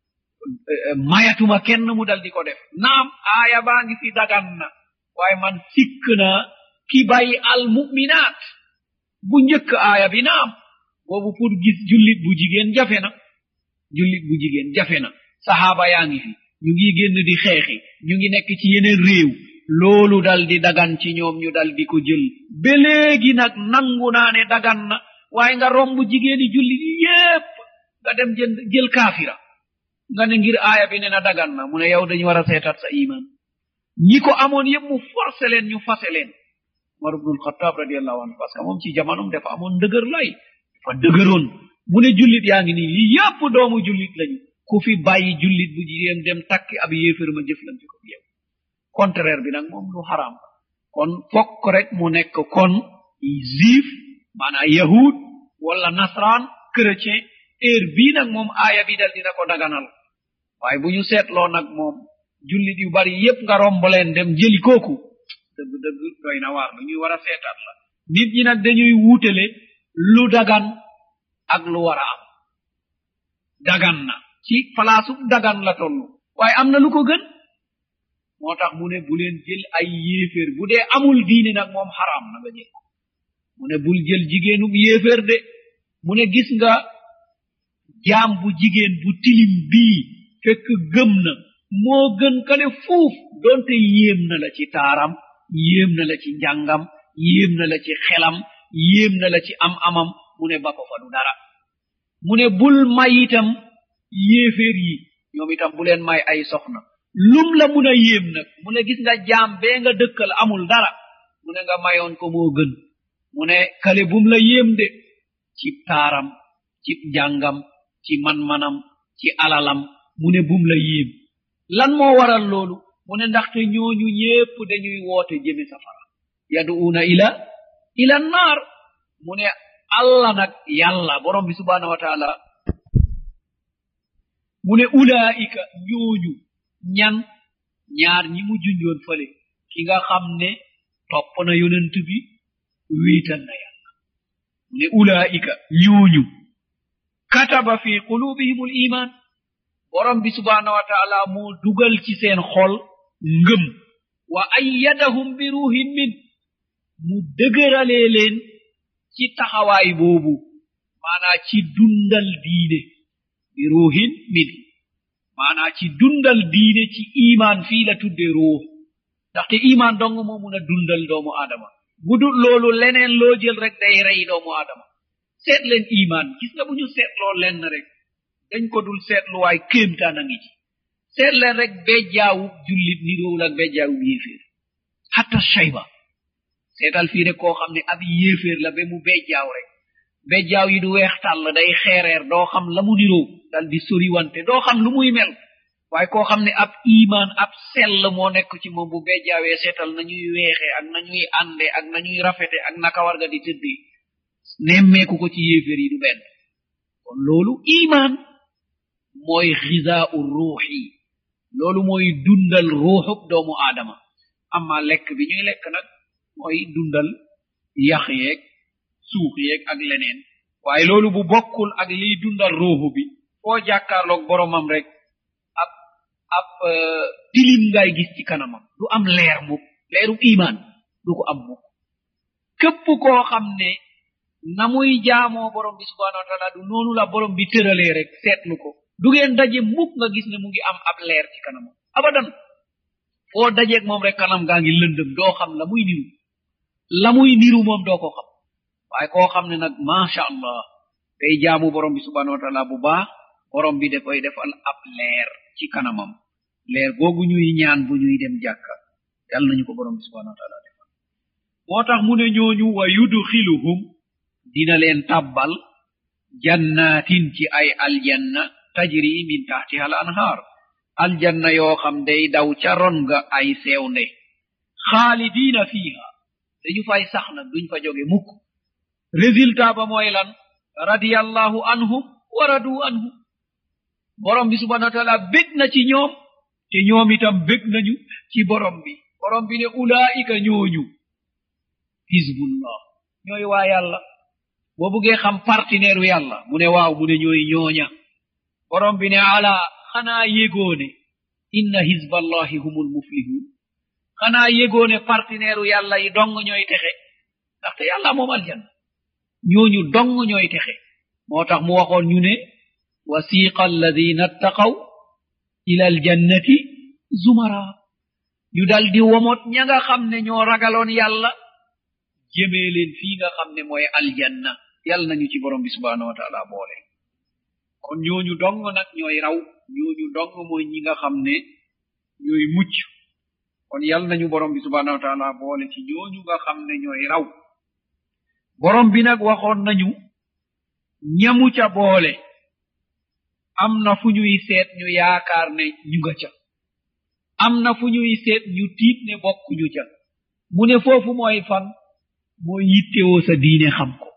mayatuma kenn mu dal di ko def naam aaya baa ngi fi dagan na waaye man sikk na ki bay al muminaat bu njëkk aaya bi naam boobu pour gis jullit bu jigéen jafe na jullit bu jigéen jafe na saxaaba yaa ngi fi ñu ngi génn di xeexi ñu ngi nekk ci yeneen réew loolu dal di dagan ci ñoom ñu dal di ko jël ba léegi nag nangu naa ne dagan na waaye nga romb jigéeni jullit yépp nga dem jël jël kaafira nga ne ngir aaya bi ne na dagan na mu ne yow dañu war a seetat sa iman ñi ko amoon yépp mu forcé leen ñu fase leen umar ibnul xataab radiallahu anhu parce que moom ci jamonom dafa amoon ndëgër lay dafa dëgëroon mu ne jullit yaa ngi nii lii yépp doomu jullit lañu ku fi bàyyi jullit bu jigéen dem takki ab yéefér ma jëflante ko yow contraire bi nag moom lu xaraam kon fokk rek mu nekk kon juif maanaa yahud wala nasran chrétien heure bii nag moom aaya bi dal dina ko daganal waaye bu ñu seetloo nag moom jullit yu bari yépp nga romb leen dem jëli kooku dëgg dëgg doy na waar lu ñuy war a seetaat la nit ñi nag dañuy wuutale lu dagan ak lu war a am dagan na ci palaasu dagan la toll waaye am na lu ko gën moo tax mu ne bu leen jël ay yéeféer bu dee amul diine nag moom xaraam na nga jël ko mu ne bul jël jigéenub yéeféer de mu ne gis nga jaam bu jigéen bu tilim bii fekk gëm na moo gën kale fuuf doonte yéem na la ci taaram yéem na la ci njàngam yéem na la ci xelam yéem na la ci am amam mu ne ba ko fa du dara mu ne bul may itam yéeféer yi ñoom itam bu leen may ay soxna lum la mun a yéem nag mu ne gis nga jaam bee nga dëkkal amul dara mu ne nga mayoon ko moo gën mu ne kale bum la yéem de ci taaram ci njàngam ci man-manam ci alalam mu ne bum la yéem lan moo waral loolu mu ne ndaxte ñooñu ñépp dañuy woote jëme safara yaduuna ila ila naar mu ne allah nag yàlla borom bi subhanahu wa taala mu ne ulaika ñooñu ñan ñaar ñi mu junjoon fale ki nga xam ne topp na yonent bi wiital na yàlla mu ne ulaika ñooñu kataba fi qulubihim l iman borom bi subhanahu wa taala moo dugal ci seen xol ngëm wa ayyadahum bi ruhin min mu dëgëralee leen ci taxawaay boobu maanaa ci dundal diine bi ruhin min maanaa ci dundal diine ci iman fii la tudde ruux ndaxte iman dong moo mun a dundal doomu aadama bu dul loolu leneen loo jël rek day rey doomu aadama seet leen iman gis nga bu ñu seetloo lenn rek dañ ko dul seetluwaay kéemtaan a ngi ci seet leen rek bejjaawub jullit niroowul ak bejjaawub yéeféer hatta shayba seetal fii rek koo xam ne ab yéeféer la ba mu bejjaaw rek bejjaaw yi du weex tàll day xeereer doo xam la mu niroo dal di soriwante doo xam lu muy mel waaye koo xam ne ab iman ab sell moo nekk ci moom bu bejjaawee seetal nañuy weexe ak nañuy ànde ak nañuy rafete ak naka war nga di tëddee nemmeeku ko ci yéeféer yi du benn kon loolu iman mooy xisaau ruuxi loolu mooy dundal ruuxub doomu aadama amma lekk bi ñuy lekk nag mooy dundal yax yeeg suux yeeg ak leneen waaye loolu bu bokkul ak liy dundal ruuxu bi foo jàkkaarloog boromam rek ab ab tilim ngay gis ci kanamam du am leer mukk leeru iman du ko am mukk képp koo xam ne na muy jaamoo borom bi subhanahu wa taala du noonu la borom bi tëralee rek seetlu ko du ngeen daje mukk nga gis ne mu ngi am ab leer ci kanamam abadan foo dajeeg moom rek kanam gaa ngi lëndëm doo xam la muy niru la muy niru moom doo ko xam waaye koo xam ne nag macha allah day jaamu borom bi subhanahu wa taala bu baax borom bi da koy defal ab leer ci kanamam leer googu ñuy ñaan bu ñuy dem jàkka yàlla nañu ko borom bi subhanahu wa taala defal moo tax mu ne ñooñu wa yudxiluhum dina leen tabbal jannatin ci ay aljanna tajri min tahtiha al anhar aljanna yoo xam day daw ca ron nga ay sewnde xaalidina fiha dañu fay sax nag duñ fa jóge mukk résultat ba mooy lan radiyallahu anhum wa radu anhum borom bi subhanahu wa taala bég na ci ñoom te ñoom itam bég nañu ci borom bi borom bi ne ulaika ñooñu hizbullah ñooy waa yàlla boo buggee xam partenaire yàlla mu ne waaw mu ne ñooy ñooña borom bi ne ala xanaa yégoone inna hizballahi humul muflihun xanaa yégoone partenaire yàlla yi dong ñooy texe ndaxte yàlla moom aljanna ñooñu dong ñooy texe moo tax mu waxoon ñu ne wasiqa alladina attaqaw ila aljannati zumara ñu dal di womot ña nga xam ne ñoo ragaloon yàlla jëmee leen fii nga xam ne mooy aljanna yàlla nañu ci borom bi subhanahu wa taala boole kon ñooñu dong nag ñooy raw ñooñu dong mooy ñi nga xam ne ñooy mucc kon yàlla nañu borom bi subhanahu wa taala boole ci ñooñu nga xam ne ñooy raw borom bi nag waxoon nañu ñamu ca boole am na fu ñuy seet ñu yaakaar ne ñu nga ca am na fu ñuy seet ñu tiit ne bokkuñu ca mu ne foofu mooy fan mooy yittewoo sa diine xam ko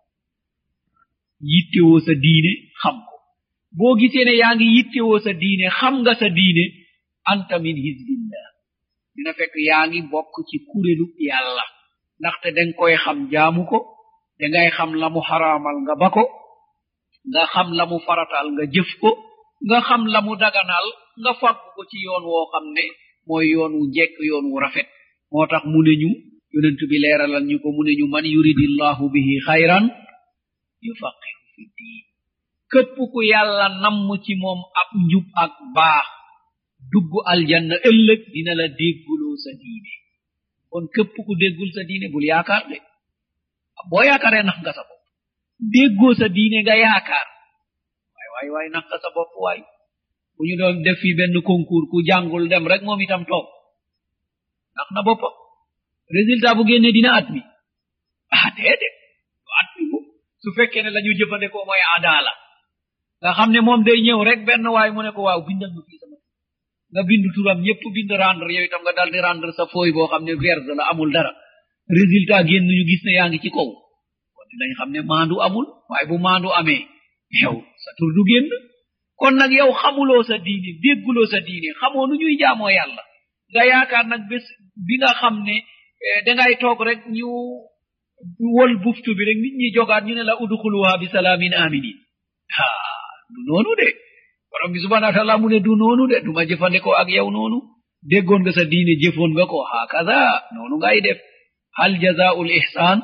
yittewoo sa diine xam ko boo gisee ne yaa ngi yittewoo sa diine xam nga sa diine anta min hizbillah dina fekk yaa ngi bokk ci kurélu yàlla ndaxte danga koy xam jaamu ko dangay xam la mu xaraamal nga ba ko nga xam la mu faratal nga jëf ko nga xam la mu daganal nga fàggu ko ci yoon woo xam ne mooy yoon wu jekk yoon wu rafet moo tax mu ne ñu yonent bi leeralal ñu ko mu ne ñu man yuridillahu bihi xayran yufaqihu fi diin képp ku yàlla namm ci moom ab njub ak baax dugg aljanna ëllëg dina la dégguloo sa diine kon képp ku déggul sa diine bul yaakaar de boo yaakaaree nax nga sa bopp déggoo sa diine nga yaakaar waay waay waay nax nga sa bopp waay bu ñu doon def fi benn concours ku jàngul dem rek moom itam toog nax na boppam résultat bu génnee dina at mi ah déedéet du at mi bu su fekkee ne la ñu jëfandikoo mooy adaala nga xam ne moom day ñëw rek benn waay mu ne ko waaw bindal ma fii sama nga bind turam ñëpp bind rendre yow itam nga dal di rendre sa fooy boo xam ne vierge la amul dara résultat génn ñu gis ne yaa ngi ci kaw kon dinañ xam ne maandu amul waaye bu maandu amee yow sa tur du génn kon nag yow xamuloo sa diine dégguloo sa diine xamoo nu ñuy jaamoo yàlla nga yaakaar nag bés bi nga xam ne dangay toog rek ñu wol buftu bi rek nit ñi jogaat ñu ne la udxuluha bi salaamin aminin ha du noonu de borom bi subhanahu wa taala mu ne du noonu de duma jëfandikoo ak yow noonu déggoon nga sa diine jëfoon nga ko hakaza noonu ngay def hal jazaul ihsan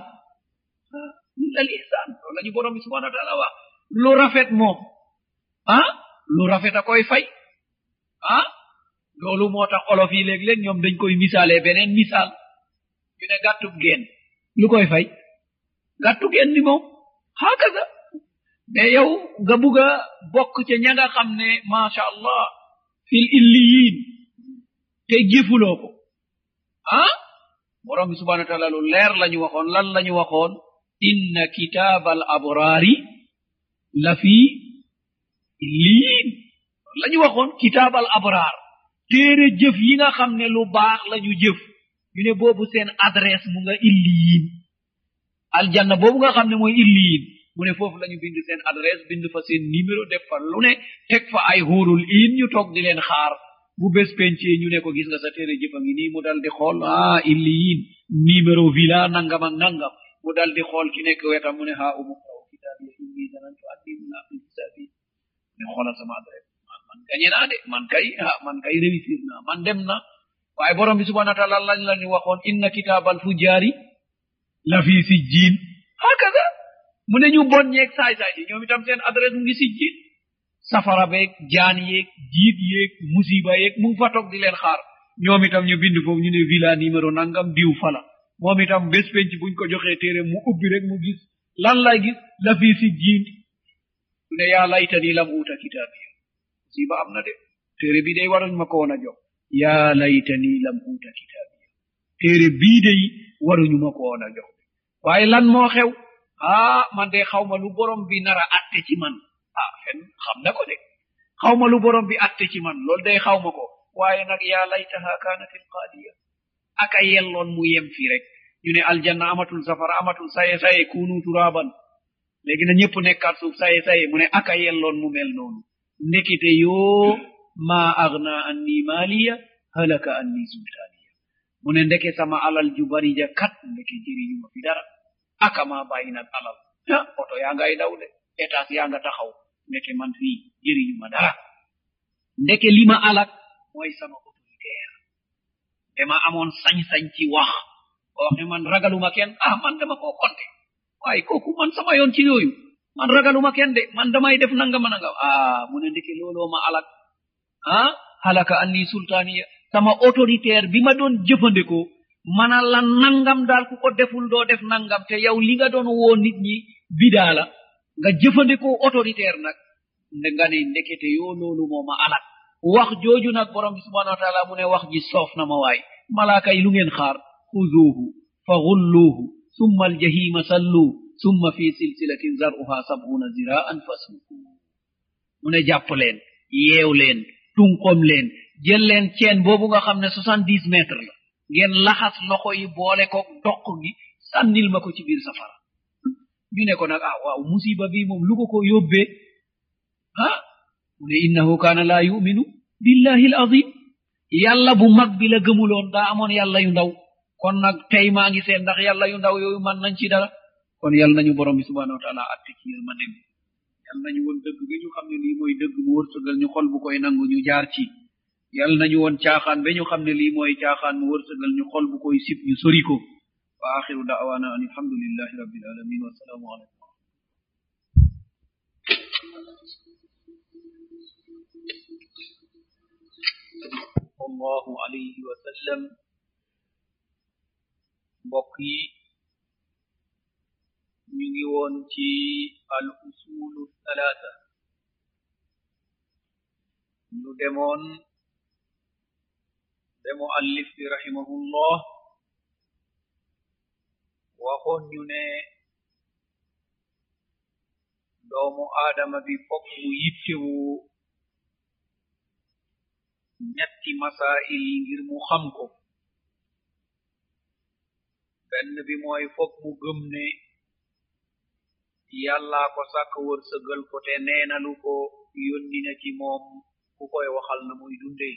illa al ihsan loolu lañu borom bi subhanahu wa taala wax lu rafet moom ah lu rafet a koy fay ah loolu moo tax olof yi léeg-léeg ñoom dañ koy misaalee beneen misaal ñu ne gàttub geen lu koy fay gàttu geen ni moom hakaza mais yow nga bugg a bokk ca ña nga xam ne macha allah fil illiyin te jëfuloo ko ah borom bi subhanahu wa taala lu leer la ñu waxoon lan la ñu waxoon inna kitaaba al abraari la fi illiyin la ñu waxoon kitaab al abraar téere jëf yi nga xam ne lu baax la ñu jëf ñu ne boobu seen adresse mu nga illiyin aljanna boobu nga xam ne mooy illiyin mu ne foofu lañu bind seen adresse bind fa seen numéro def fa lu ne teg fa ay xuurul in ñu toog di leen xaar bu bés pencee ñu ne ko gis nga sa téere jëfa ngi nii mu dal di xool ah illiyin numéro villa nangam ak nangam mu dal di xool ki nekk wetam mu ne ha umu taw kitaabiya inni zanantu anni mulaqin hisabi ne xoolal sama adresse man man gañe naa de man kay ah man kay réussir naa man dem na waaye borom bi subhanahu wa taala lañ la ñu waxoon inna kitaabal fujjaari la fi sijjiin hakaza mu ne ñu bon ñeeg saay-saay yi ñoom itam seen adresse mu ngi sijjiin safara beeg jaan yeeg jiit yeeg musiba yeeg mu ngi fa toog di leen xaar ñoom itam ñu bind foofu ñu ne villa numéro nangam diw fala moom itam bés penc buñ ko joxee téere mu ubbi rek mu gis lan lay gis la fi sijjiin mu ne yaa laytani lam uuta kitaabiya musiba am na de téere bi day waruñ ma ko woon a jox yaa laytani lam uuta kitaabiya téere bii day waruñu ma ko woon a jox waaye lan moo xew ah man de xaw ma lu borom bi nara atte ci man ah fen xam na ko de xaw ma lu borom bi atte ci man loolu day xaw ma ko waaye nag yaa laytaha kaanat alqaadiya aka yelloon mu yem fii rek ñu ne aljanna amatul safara amatul saye saye kunu turaban léegi na ñëpp nekkaat suuf saye saye mu ne aka yelloon mu mel noonu ndekite yoo ma agna anni maaliya halaka anni sultaaniya mu ne ndeke sama alal ju bari ja kat ndeke jëriñuma fi dara aka ma bàyyi nag alal ah oto yaa ngay daw de étage yaa nga taxaw ndeke man fii jëriñuma dara ndeke li ma alak mooy sama autoritaire dama amoon sañ-sañ ci wax ko wax ne man ragaluma kenn ah man dama koo konte waaye kooku man sama yoon ci yooyu man ragaluma kenn de man damay def nangama nangam ah mu ne ndeke looloo ma alak ah halaka anni sultaniya sama autoritaire bi ma doon jëfandikoo mana la nangam daal ku ko deful doo def nangam te yow li nga doon woo nit ñi bidaa la nga jëfandikoo autoritaire nag nde nga ne ndekete yoo loolu moo ma alak wax jooju nag borom bi subhanahu wa taala mu ne wax ji soof na ma waay malaaka yi lu ngeen xaar xuzuuhu fa gulluuhu summa aljahima salluu summa fi silsilatin zaruha sabuna ziraan fasluku mu ne jàpp leen yeew leen tunqom leen jël leen ceen boobu nga xam ne soixante dix mètres la ngeen laxas loxo yi boole ko doq gi sànnil ma ko ci biir safara ñu ne ko nag ah waaw musiba bi moom lu ko ko yóbbee ah mu ne innahu kaana laa yuminu billahi al azim yàlla bu mag bi la gëmuloon daa amoon yàlla yu ndaw kon nag tey maa ngi seen ndax yàlla yu ndaw yooyu man nañ ci dara kon yàlla nañu borom bi subhanahu wa taala atte ci yërmandem yal nañu woon dëgg bi ñu xam ne lii mooy dëgg mu wërsëgal ñu xol bu koy nangu ñu jaar ci yal nañu woon caaxaan ba ñu xam ne lii mooy caaxaan mu wërsëgal ñu xol bu koy sib ñu sori ko wa axiru da'wana an alhamdulillahi rabbil alamin wa salaamu alaykum sallallahu alayhi wa sallam mbokk yi ñu ngi woon ci al usulu thalatha ñu demoon demo allif bi rahimahullah waxoon ñu ne doomu aadama bi fokk mu yittewu ñetti masail yi ngir mu xam ko benn bi mooy fokk mu gëm ne yàllaa ko sàkk wërsëgal ko te neenalu ko yónni na ci moom ku koy waxal na muy dunde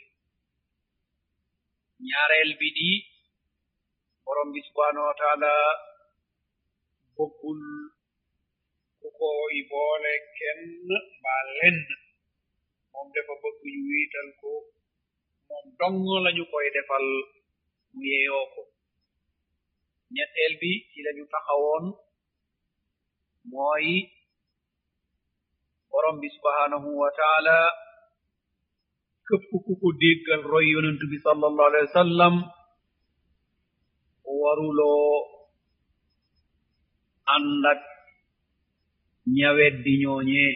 ñaareel bi di borom bi subhanahu wa taala bëggul ku koy boole kenn mbaa lenn moom dafa bëgg ñu wiital ko moom dong lañu koy defal mu yeyoo ko ñetteel bi ci lañu taxawoon mooy borom bi subhanahu wa taala këpp ku ko déggal roy yonent bi sallallahu alayhi wa sallam waruloo ànd ak ñawet di ñooñee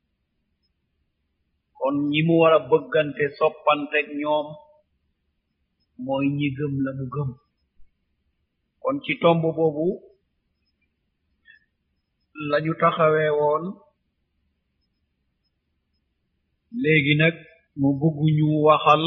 kon ñi mu war a bëggante soppanteg ñoom mooy ñi gëm la mu gëm kon ci tomb boobu lañu taxawee woon léegi nag mu bëgg ñu waxal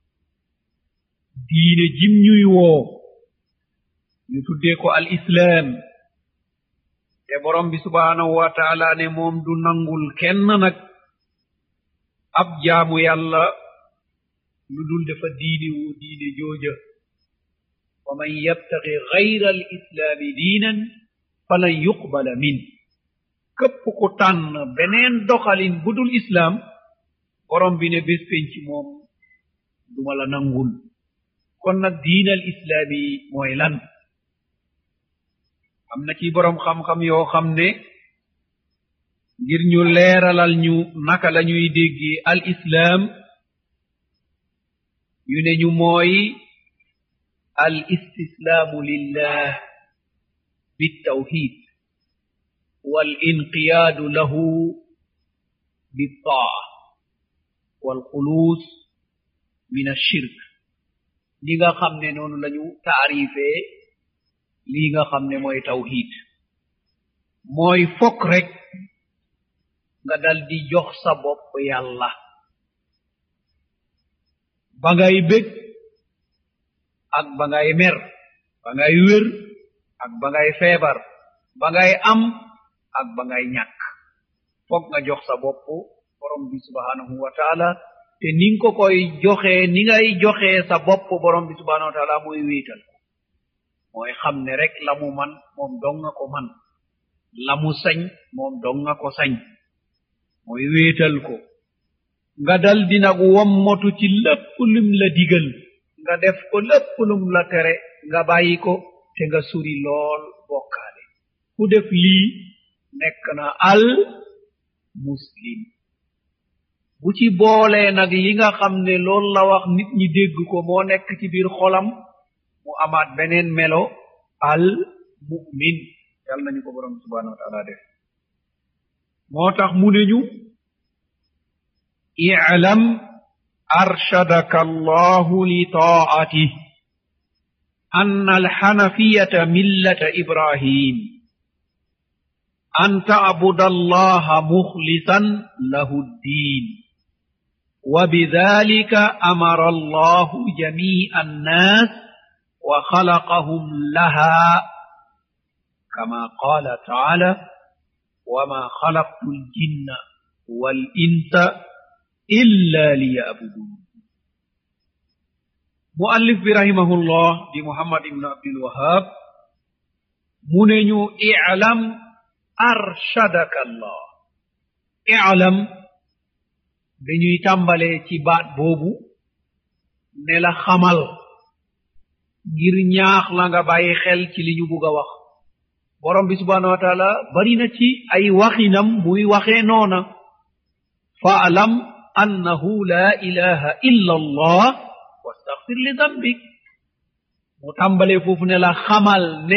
diine jim ñuy woo ñu tuddee ko al islaam te borom bi subhaanahu wa taala ne moom du nangul kenn nag ab jaamu yàlla lu dul dafa diine wu diine jooja wa man yabtaxi gayra al islaami diinan falan yuqbala min képp ku tànn beneen doxalin bu dul islaam borom bi ne bés penc moom duma la nangul kon nag diinal islaami mooy lan am na ci boroom xam-xam yoo xam ne ngir ñu leeralal ñu naka la ñuy déggee al islaam yu ne ñu mooy al istislaamu lillah بالتوحيد والانقياد له بالطاعة والخلوص من الشرك ليغا خامني نونو لانيو تعريفé ليغا خامني موي توحيد موي فوك رek nga dal di jox sa bopp yàlla ba ngay bég ak ba ngay mer ba ngay wér ak ba ngay feebar ba ngay am ak ba ngay ñàkk foog nga jox sa bopp borom bi subhanahu wa taala te ni nga ko koy joxee ni ngay joxee sa bopp borom bi subhanahu wa taala mooy wéetal ko mooy xam ne rek la mu man moom dong nga ko man la mu sañ moom dong nga ko sañ mooy wéetal ko nga dal di nag wommotu ci lépp lum la digal nga def ko lépp lum la tere nga bàyyi ko te nga suri lool bokkaale ku def lii nekk na al muslim bu ci boolee nag li nga xam ne loolu la wax nit ñi dégg ko moo nekk ci biir xolam mu amaat beneen melo al mu'min yal nañu ko borom subhanahu wa taala def moo tax mu ne ñu i'lam arshadaka allahu li taa'atih أن الحنفية ملة إبراهيم أن تعبد الله مخلصا له الدين وبذلك أمر الله جميع الناس وخلقهم لها كما قال تعالى وما خلقت الجن والإنس إلا ليعبدون muallif bi rahimahullah di muhammad ibnu abdul wahab mu ne ñu i'lam arshadaka allah ilam dañuy tàmbalee ci baat boobu ne la xamal ngir ñaax la nga bàyyi xel ci li ñu bugg a wax borom bi subhanahu wa taala bari na ci ay waxinam muy waxee noona faalam annahu la ilaha illa allah wastaghfir li dambik mu tàmbalee foofu ne la xamal ne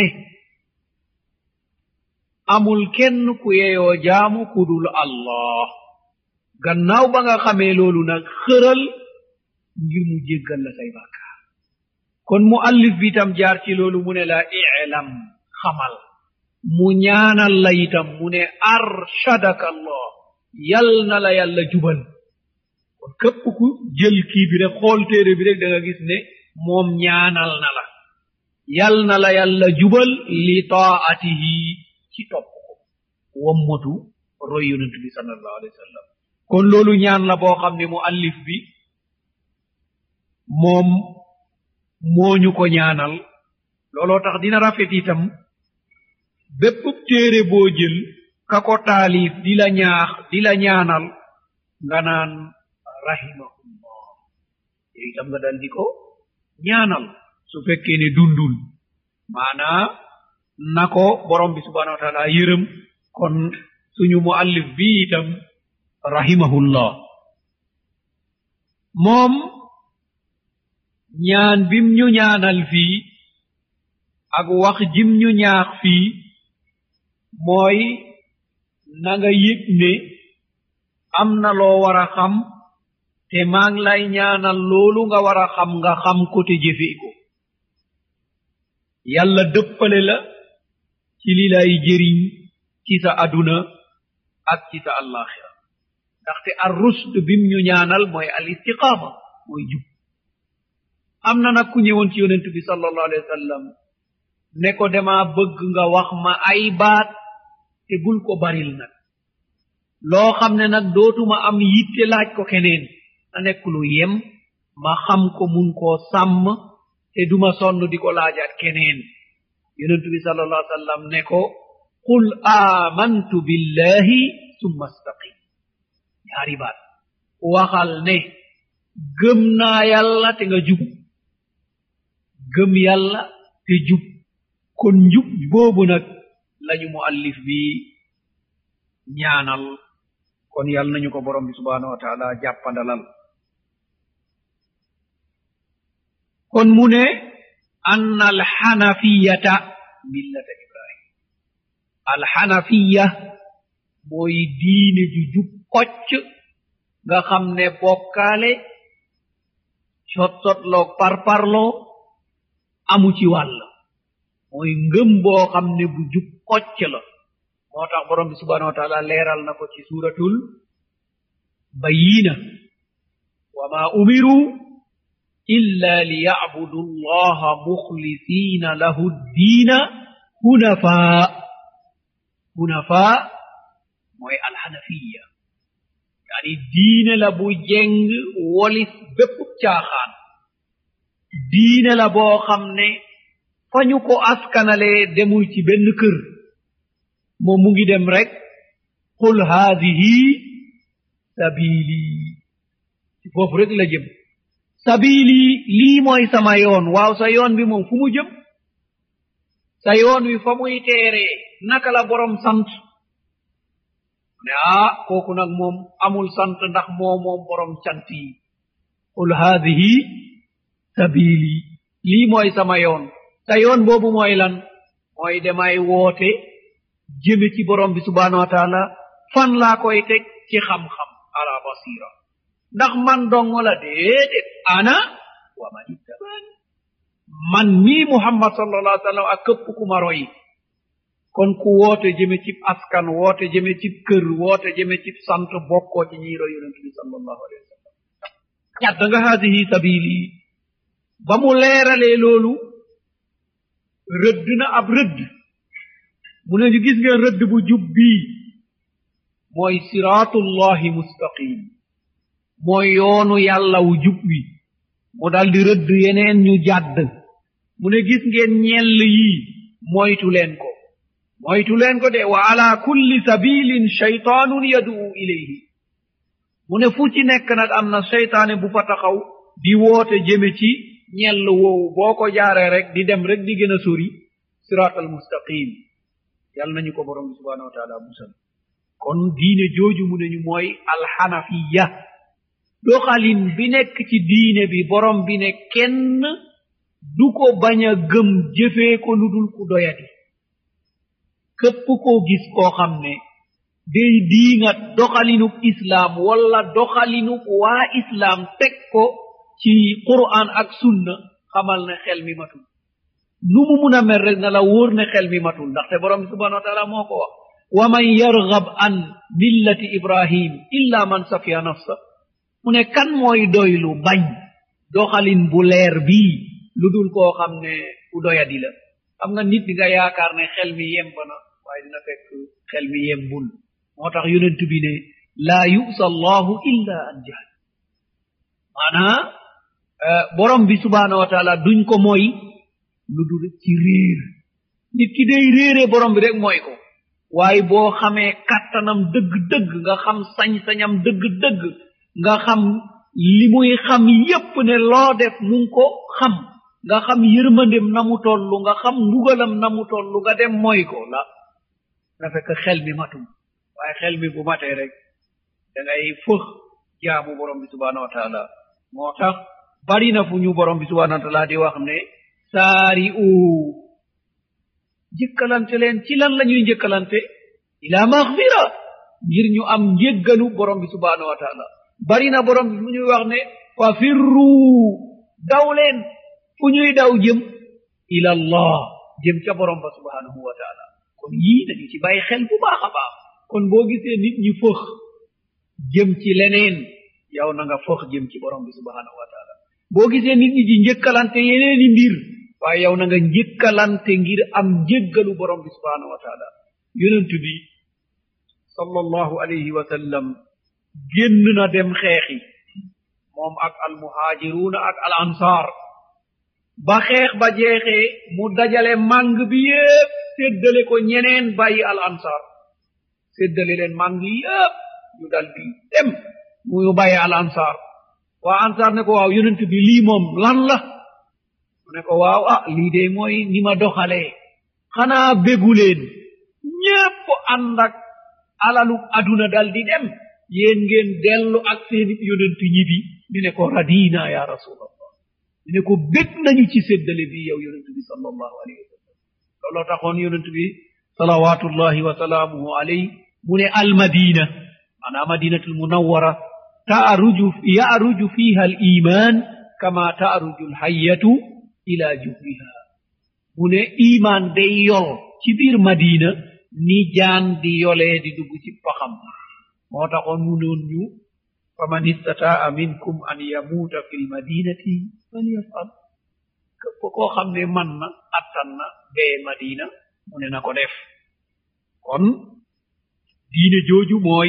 amul kenn ku yeyoo jaamu kudul allah gannaaw ba nga xamee loolu nag xëral ngir mu jéggal la say bàkkaar kon mu allif bi itam jaar ci loolu mu ne la ilam xamal mu ñaanal la itam mu ne arshadaka allah yal na la yàlla jubal kon képp ku jël kii bi rek xool téere bi rek da nga gis ne moom ñaanal na la yal na la yàlla jubal li taatihi ci topp ko wommatu roy yonent bi sallallahu alayhi wa sallam kon loolu ñaan la boo xam ne mu allif bi moom mooñu ko ñaanal looloo tax dina rafet itam bépp téere boo jël ka ko taalif di la ñaax di la ñaanal nga naan rahimahullah yow itam nga dal di ko ñaanal su fekkee ne dundul maanaa na ko borom bi subhanahu wa taala yërëm kon suñu mu allif bi itam rahimahullah moom ñaan bim ñu ñaanal fii ak wax jim ñu ñaax fii mooy na nga yëg ne am na loo war a xam te maa ngi lay ñaanal loolu nga war a xam nga xam ko te jëfee ko yàlla dëppale la ci li lay jëriñ ci sa aduna ak ci sa allaxira ndaxte ar rusd bim ñu ñaanal mooy al istiqaama mooy jub am na nag ku ñëwoon ci yonent bi sallallahu alayhi wa sallam ne ko dama bëgg nga wax ma ay baat te bul ko baril nag loo xam ne nag dootuma am yitte laaj ko keneen na nekk lu yem ma xam ko mun koo sàmm te duma sonn di ko laajaat keneen yonent bi sallallahu alayhi wa sallam ne ko qul amantu billahi summa staqim ñaari baat waxal ne gëm naa yàlla te nga jub gëm yàlla te jub kon njub boobu nag lañu mu allif bi ñaanal kon yàlla nañu ko borom bi subhanahu wa taala jàppandalal kon mu ne ann alxanafiyata millata ibrahim alxanafiya mooy diine ju jub kocc nga xam ne bokkaale sot-sotloog parparloo amu ci wàll mooy ngëm boo xam ne bu jub kocc la moo tax borom bi subhanahu wa taala leeral na ko ci suratul bayina wa ma umiru illa liyacbudu allaha mukhlisina lahu ddiina hunafaa hunafaa mooy alxanafiya yani diine la bu jeng wolis bépp caaxaan diine la boo xam ne fa ñu ko askanale demul ci benn kër moom mu ngi dem rek qul haadihi sabili ci foofu rek la jëm sabili lii mooy sama yoon waaw sa yoon bi moom fu mu jëm sa yoon wi fa muy teeree naka la borom sant ne ah kooku nag moom amul sant ndax moo moom borom cant yi qul haadihi sabili lii mooy sama yoon sa yoon boobu mooy lan mooy demay woote jëme ci borom bi subhanahu wa taala fan laa koy teg ci xam-xam ala basira ndax man dongo la déedéet ana wa man ittabani man mii muhammad sallallahu alaihi wa sallam ak këpp ku ma royi kon ku woote jëme cib askan woote jëme cib kër woote jëme cib sant bokkoo ci ñiy roy yonente bi sallallahu alayhi wa sallam ñadd nga haadihi sabili ba mu leeralee loolu rëdd na ab rëdd mu ne ñu gis ngeen rëdd bu jub bii mooy siraatullahi mustaqim mooy yoonu yàlla wu jub wi mu daldi rëdd yeneen ñu jàdd mu ne gis ngeen ñell yii moytu leen ko moytu leen ko de wa ala kulli sabilin shaytanun yaduu ilayhi mu ne fu ci nekk nag am na seytaane bu fa taxaw di woote jëme ci ñell woowu boo ko jaaree rek di dem rek di gën a sori sirat al mustaqim yal nañu ko borom bi subhanahu wa taala musal kon diine jooju mu ne ñu mooy alxanafiya doxalin bi nekk ci diine bi borom bi ne kenn du ko bañ a gëm jëfee ko lu dul ku doyati képp koo gis koo xam ne day diingat doxalinub islaam wala doxalinub waa islaam teg ko ci qur'an ak sunna xamal ne xel mi matul nu mu mun a mel rek na la wóor ne xel mi matul ndaxte borom bi subhanahu wa taala moo ko wax wa man yargab an millati ibrahim illa man safiya nafsa mu ne kan mooy doylu bañ doxalin bu leer bii lu dul koo xam ne ku doyadi la xam nga nit di nga yaakaar ne xel mi yemb na waaye dina fekk xel mi yembul moo tax yonent bi ne laa yusa allahu illa an jahl maanaa borom bi subhanahu wa taala duñ ko mooy lu dul ci réer nit ki day réere borom bi rek mooy ko waaye boo xamee kattanam dëgg-dëgg nga xam sañ-sañam dëgg-dëgg nga xam li muy xam yépp ne loo def mu ngi ko xam nga xam yërmandem na mu tollu nga xam mbugalam na mu tollu nga dem mooy ko la na fekk xel mi matum waaye xel mi bu matee rek da ngay fëx jaamu borom bi subhanahu wa taala moo tax bari na fu ñu borom bi subhanahu wa taala di wax ne saari u jëkkalante leen ci lan la ñuy njëkkalante ila maxfira ngir ñu am njéggalu borom bi subhanahu wa taala bari na borom bi fu ñuy wax ne fa firru daw leen fu ñuy daw jëm ila allah jëm ca borom ba subhanahu wa taala kon yii nañu ci bàyyi xel bu baax a baax kon boo gisee nit ñi fëx jëm ci leneen yow na nga fëx jëm ci borom bi subhanahu wa taala boo gisee nit ñi di njëkkalante yeneeni mbir waaye yow na nga njëkkalante ngir am njëggalu borom bi subhanahu wa taala yonent bi sallallahu alayhi wa sallam génn na dem xeexi moom ak almuhaajiruuna ak al ansaar ba xeex ba jeexee mu dajale màng bi yépp séddale ko ñeneen bàyyi al ansaar séddale leen màng yépp ñu dal di dem mu bàyyi al ansaar waa ansaar ne ko waaw yonent bi lii moom lan la mu ne ko waaw ah lii de mooy ni ma doxalee xanaa bégu leen ñépp ànd ak alalu aduna dal di dem yéen ngeen dellu ak seeni yonent ñibi ñu ne ko radina ya rasulallah ñu ne ko bég nañu ci séddale bi yow yonent bi sallallahu alayhi wa sallam looloo taxoon yonent bi salawatullahi wa salaamuhu alayhi mu ne almadina maanaa madinatul munawwara taaruju yaaruju fiha al iman kama taaruju alhayyatu ila juhriha mu ne iman day yol ci biir madina ni jaan di yolee di dugg ci paxam moo taxoon mu noon ñu faman istataa minkum an yamuuta fi lmadinati falyafal képp koo xam ne man na attan na bee madina mu ne na ko def kon diine jooju mooy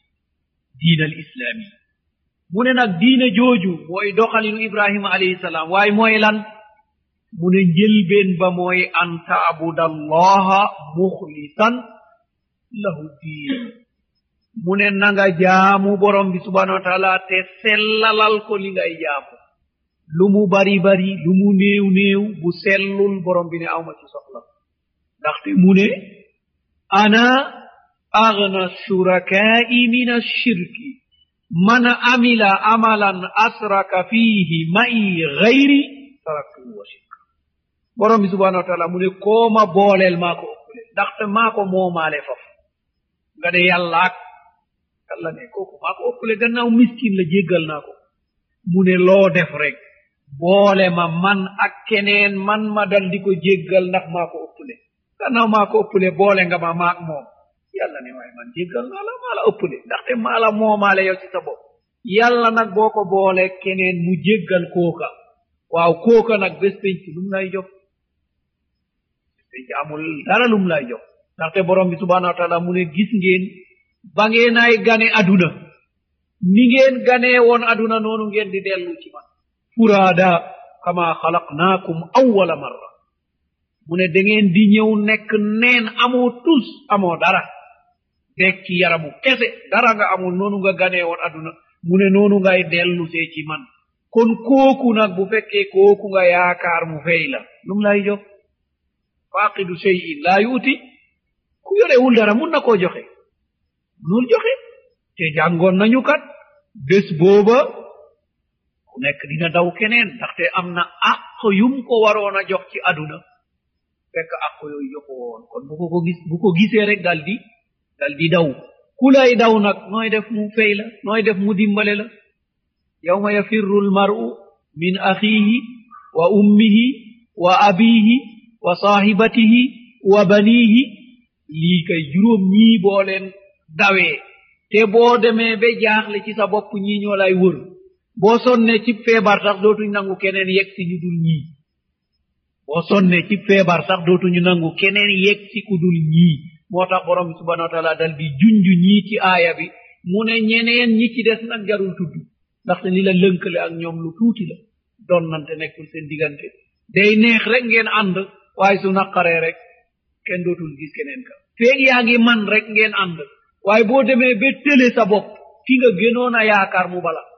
diinal islaami mu ne nag diine jooju mooy doxalinu ibrahima alayhi salaam waaye mooy lan mu ne njëlbeen ba mooy an taabuda allaha muxlisan lahu diin mu ne nanga jaamu borom bi subhanahu wa taala te sellalal ko li ngay jaamu lu mu bari bari lu mu néew néew bu sellul borom bi ne awma ci soxla ndaxte mu ne ana agna shurakai min ashirki man amila amalan asraka fihi mai gayri taraktuhu wa shirka borom bi subhanahu wa taala mu ne kooma booleel maa ko ëppule ndaxte maa ko moomaale faf nga ne yàllaak yàlla ne kooku maa ko ëppule gannaaw miskin la jéggal naa ko mu ne loo def rek boole ma man ak keneen man ma dal di ko jéggal ndax maa ko ëppule gannaaw maa ko ëppule boole nga ma maak moom yàlla ne waaye man jéggal naa la maa la ëppule ndaxte maa la moomaale yow ci sa bopp yàlla nag boo ko boole keneen mu jéggal kooka waaw kooka nag bés penc lum lay jox bés penc amul dara lum lay jox ndaxte borom bi subhanahu wa taala mu ne gis ngeen ba ngeenay gane aduna ni ngeen ganee woon aduna noonu ngeen di dellu ci man furaada kama xalaqnaakum awwala marra mu ne da ngeen di ñëw nekk neen amoo tus amoo dara dekki yaramu kese dara nga amul noonu nga ganee woon aduna mu ne noonu ngay dellu see ci man kon kooku nag bu fekkee kooku nga yaakaar mu fey la lum lay jox faqidu cheyin laa yuuti ku yorewul dara mun na koo joxe munul joxe te jàngoon nañu kat bés booba ku nekk dina daw keneen ndaxte am na àq yum ko waroon a jox ci aduna fekk àq yooyu joxo woon kon bu ko ko gis bu ko gisee rek dal di dal di daw ku lay daw nag nooy def mu fey la nooy def mu dimbale la yawma yafirru almar'u min akhihi wa ummihi wa abihi wa sahibatihi wa banihi lii kay juróom ñii boo leen dawee te boo demee ba jaaxle ci sa bopp ñii ñoo lay wër boo sonne ci feebar sax dootuñ nangu keneen yegg si ñu dul ñii boo sonne ci feebar sax dootuñu nangu keneen yegg si ku dul ñii moo tax borom bi subhanahu wa taala dal di junj ñii ci aaya bi mu ne ñeneen ñi ci des nag jarul tudd ndaxte li la lënkale ak ñoom lu tuuti la donnante nekkul seen diggante day neex rek ngeen ànd waaye su naqaree rek kenn dootul gis keneen ka feeg yaa ngi man rek ngeen ànd waaye boo demee ba tële sa bopp ki nga gënoon a yaakaar mu bala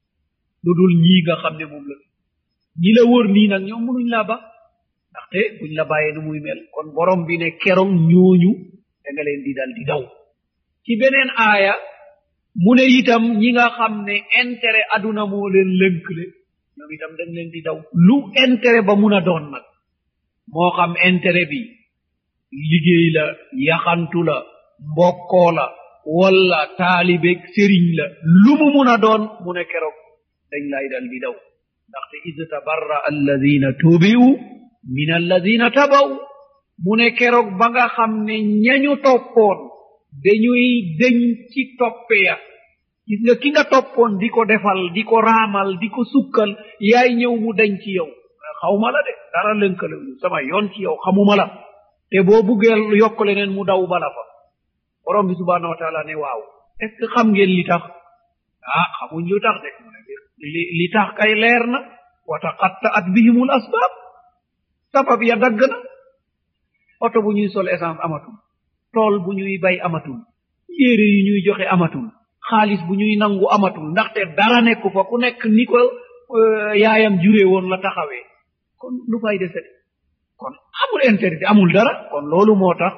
lu dul ñii nga xam ne moom la ñi la wër nii nag ñoom munuñ laa ba ndaxte buñ la bàyyee nu muy mel kon borom bi ne keroog ñooñu da nga leen di dal di daw ci beneen aaya mu ne itam ñi nga xam ne intérêt aduna moo leen lënkle ñoom itam dañ leen di daw lu intérêt ba mun a doon nag moo xam intérêt bi liggéey la yaxantu la mbokkoo la walla taalibeeg sëriñ la lu mu mun a doon mu ne keroog dañ lay dal di daw ndaxte id tabarra alladina tubi'u min alladina tabaw mu ne keroog ba nga xam ne ñañu toppoon dañuy deñ ci toppe ya gis nga ki nga toppoon di ko defal di ko raamal di ko sukkal yaay ñëw mu deñ ci yow xawma la de dara lënkale sama yoon ci yow xamuma la te boo buggee yokk leneen mu daw bala fa borom bi subhanahu wa taala ne waaw est ce que xam ngeen li tax ah xamuñ lu tax de mu ne li li tax kay leer na wa taqatta'at bihimul asbab sabab ya dagg na oto bu ñuy sol essence amatul tool bu ñuy bay amatul yére yu ñuy joxe amatul xaalis bu ñuy nangu amatul ndaxte dara nekku fa ku nekk ni ko yaayam juree woon la taxawee kon lu fay dese kon amul intérêt amul dara kon loolu moo tax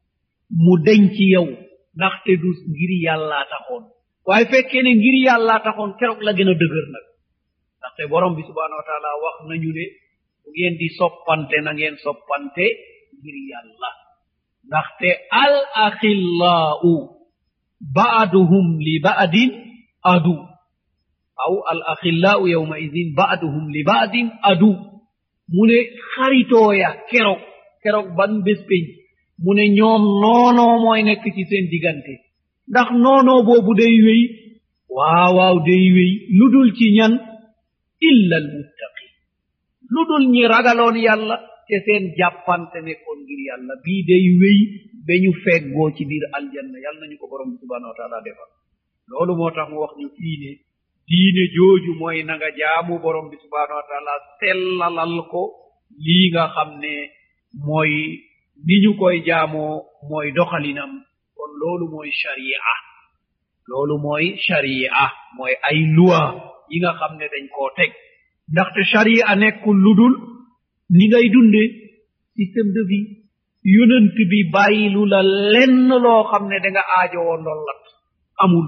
mu deñ ci yow ndaxte du ngir yàllaa taxoon waaye fekkee ne ngir yàllaa taxoon keroog la gën a dëgër nag ndaxte borom bi subhanahu wa taala wax nañu ne bu ngeen di soppante na ngeen soppante ngir yàlla ndaxte al axillaau baaduhum li baadin adu aw al axillaau yawma idin baaduhum li baadin adu mu ne xaritooya keroog keroog ban bés peñ mu ne ñoom noonoo mooy nekk ci seen diggante ndax noonoo boobu day wéy waaw waaw day wéy lu dul ci ñan illa almuttaqin lu dul ñi ragaloon yàlla te seen jàppante nekkoon ngir yàlla bii day wéy ba ñu feggoo ci biir aljanna yàlla nañu ko borom bi subhanahu wa taala defal loolu moo tax mu wax ñu fii ne diine jooju mooy na nga jaamu borom bi subhanahu wa taala sellalal ko lii nga xam ne mooy ni ñu koy jaamoo mooy doxalinam kon loolu mooy sharia loolu mooy sharia mooy ay loi yi nga xam ne dañ koo teg ndaxte sharia nekkul lu dul ni ngay dunde système de vie yonent bi bàyyilu la lenn loo xam ne da nga aajowoo ndollat amul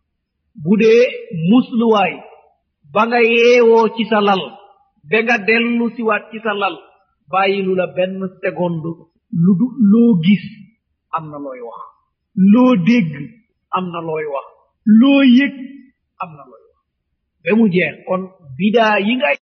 bu dee musluwaay ba nga yeewoo ci sa lal ba nga dellu siwaat ci sa lal bàyyilu la benn seconde lu du loo gis am na looy wax loo dégg am na looy wax loo yëg am na looy wax ba mu jeex kon bidaa yi ngay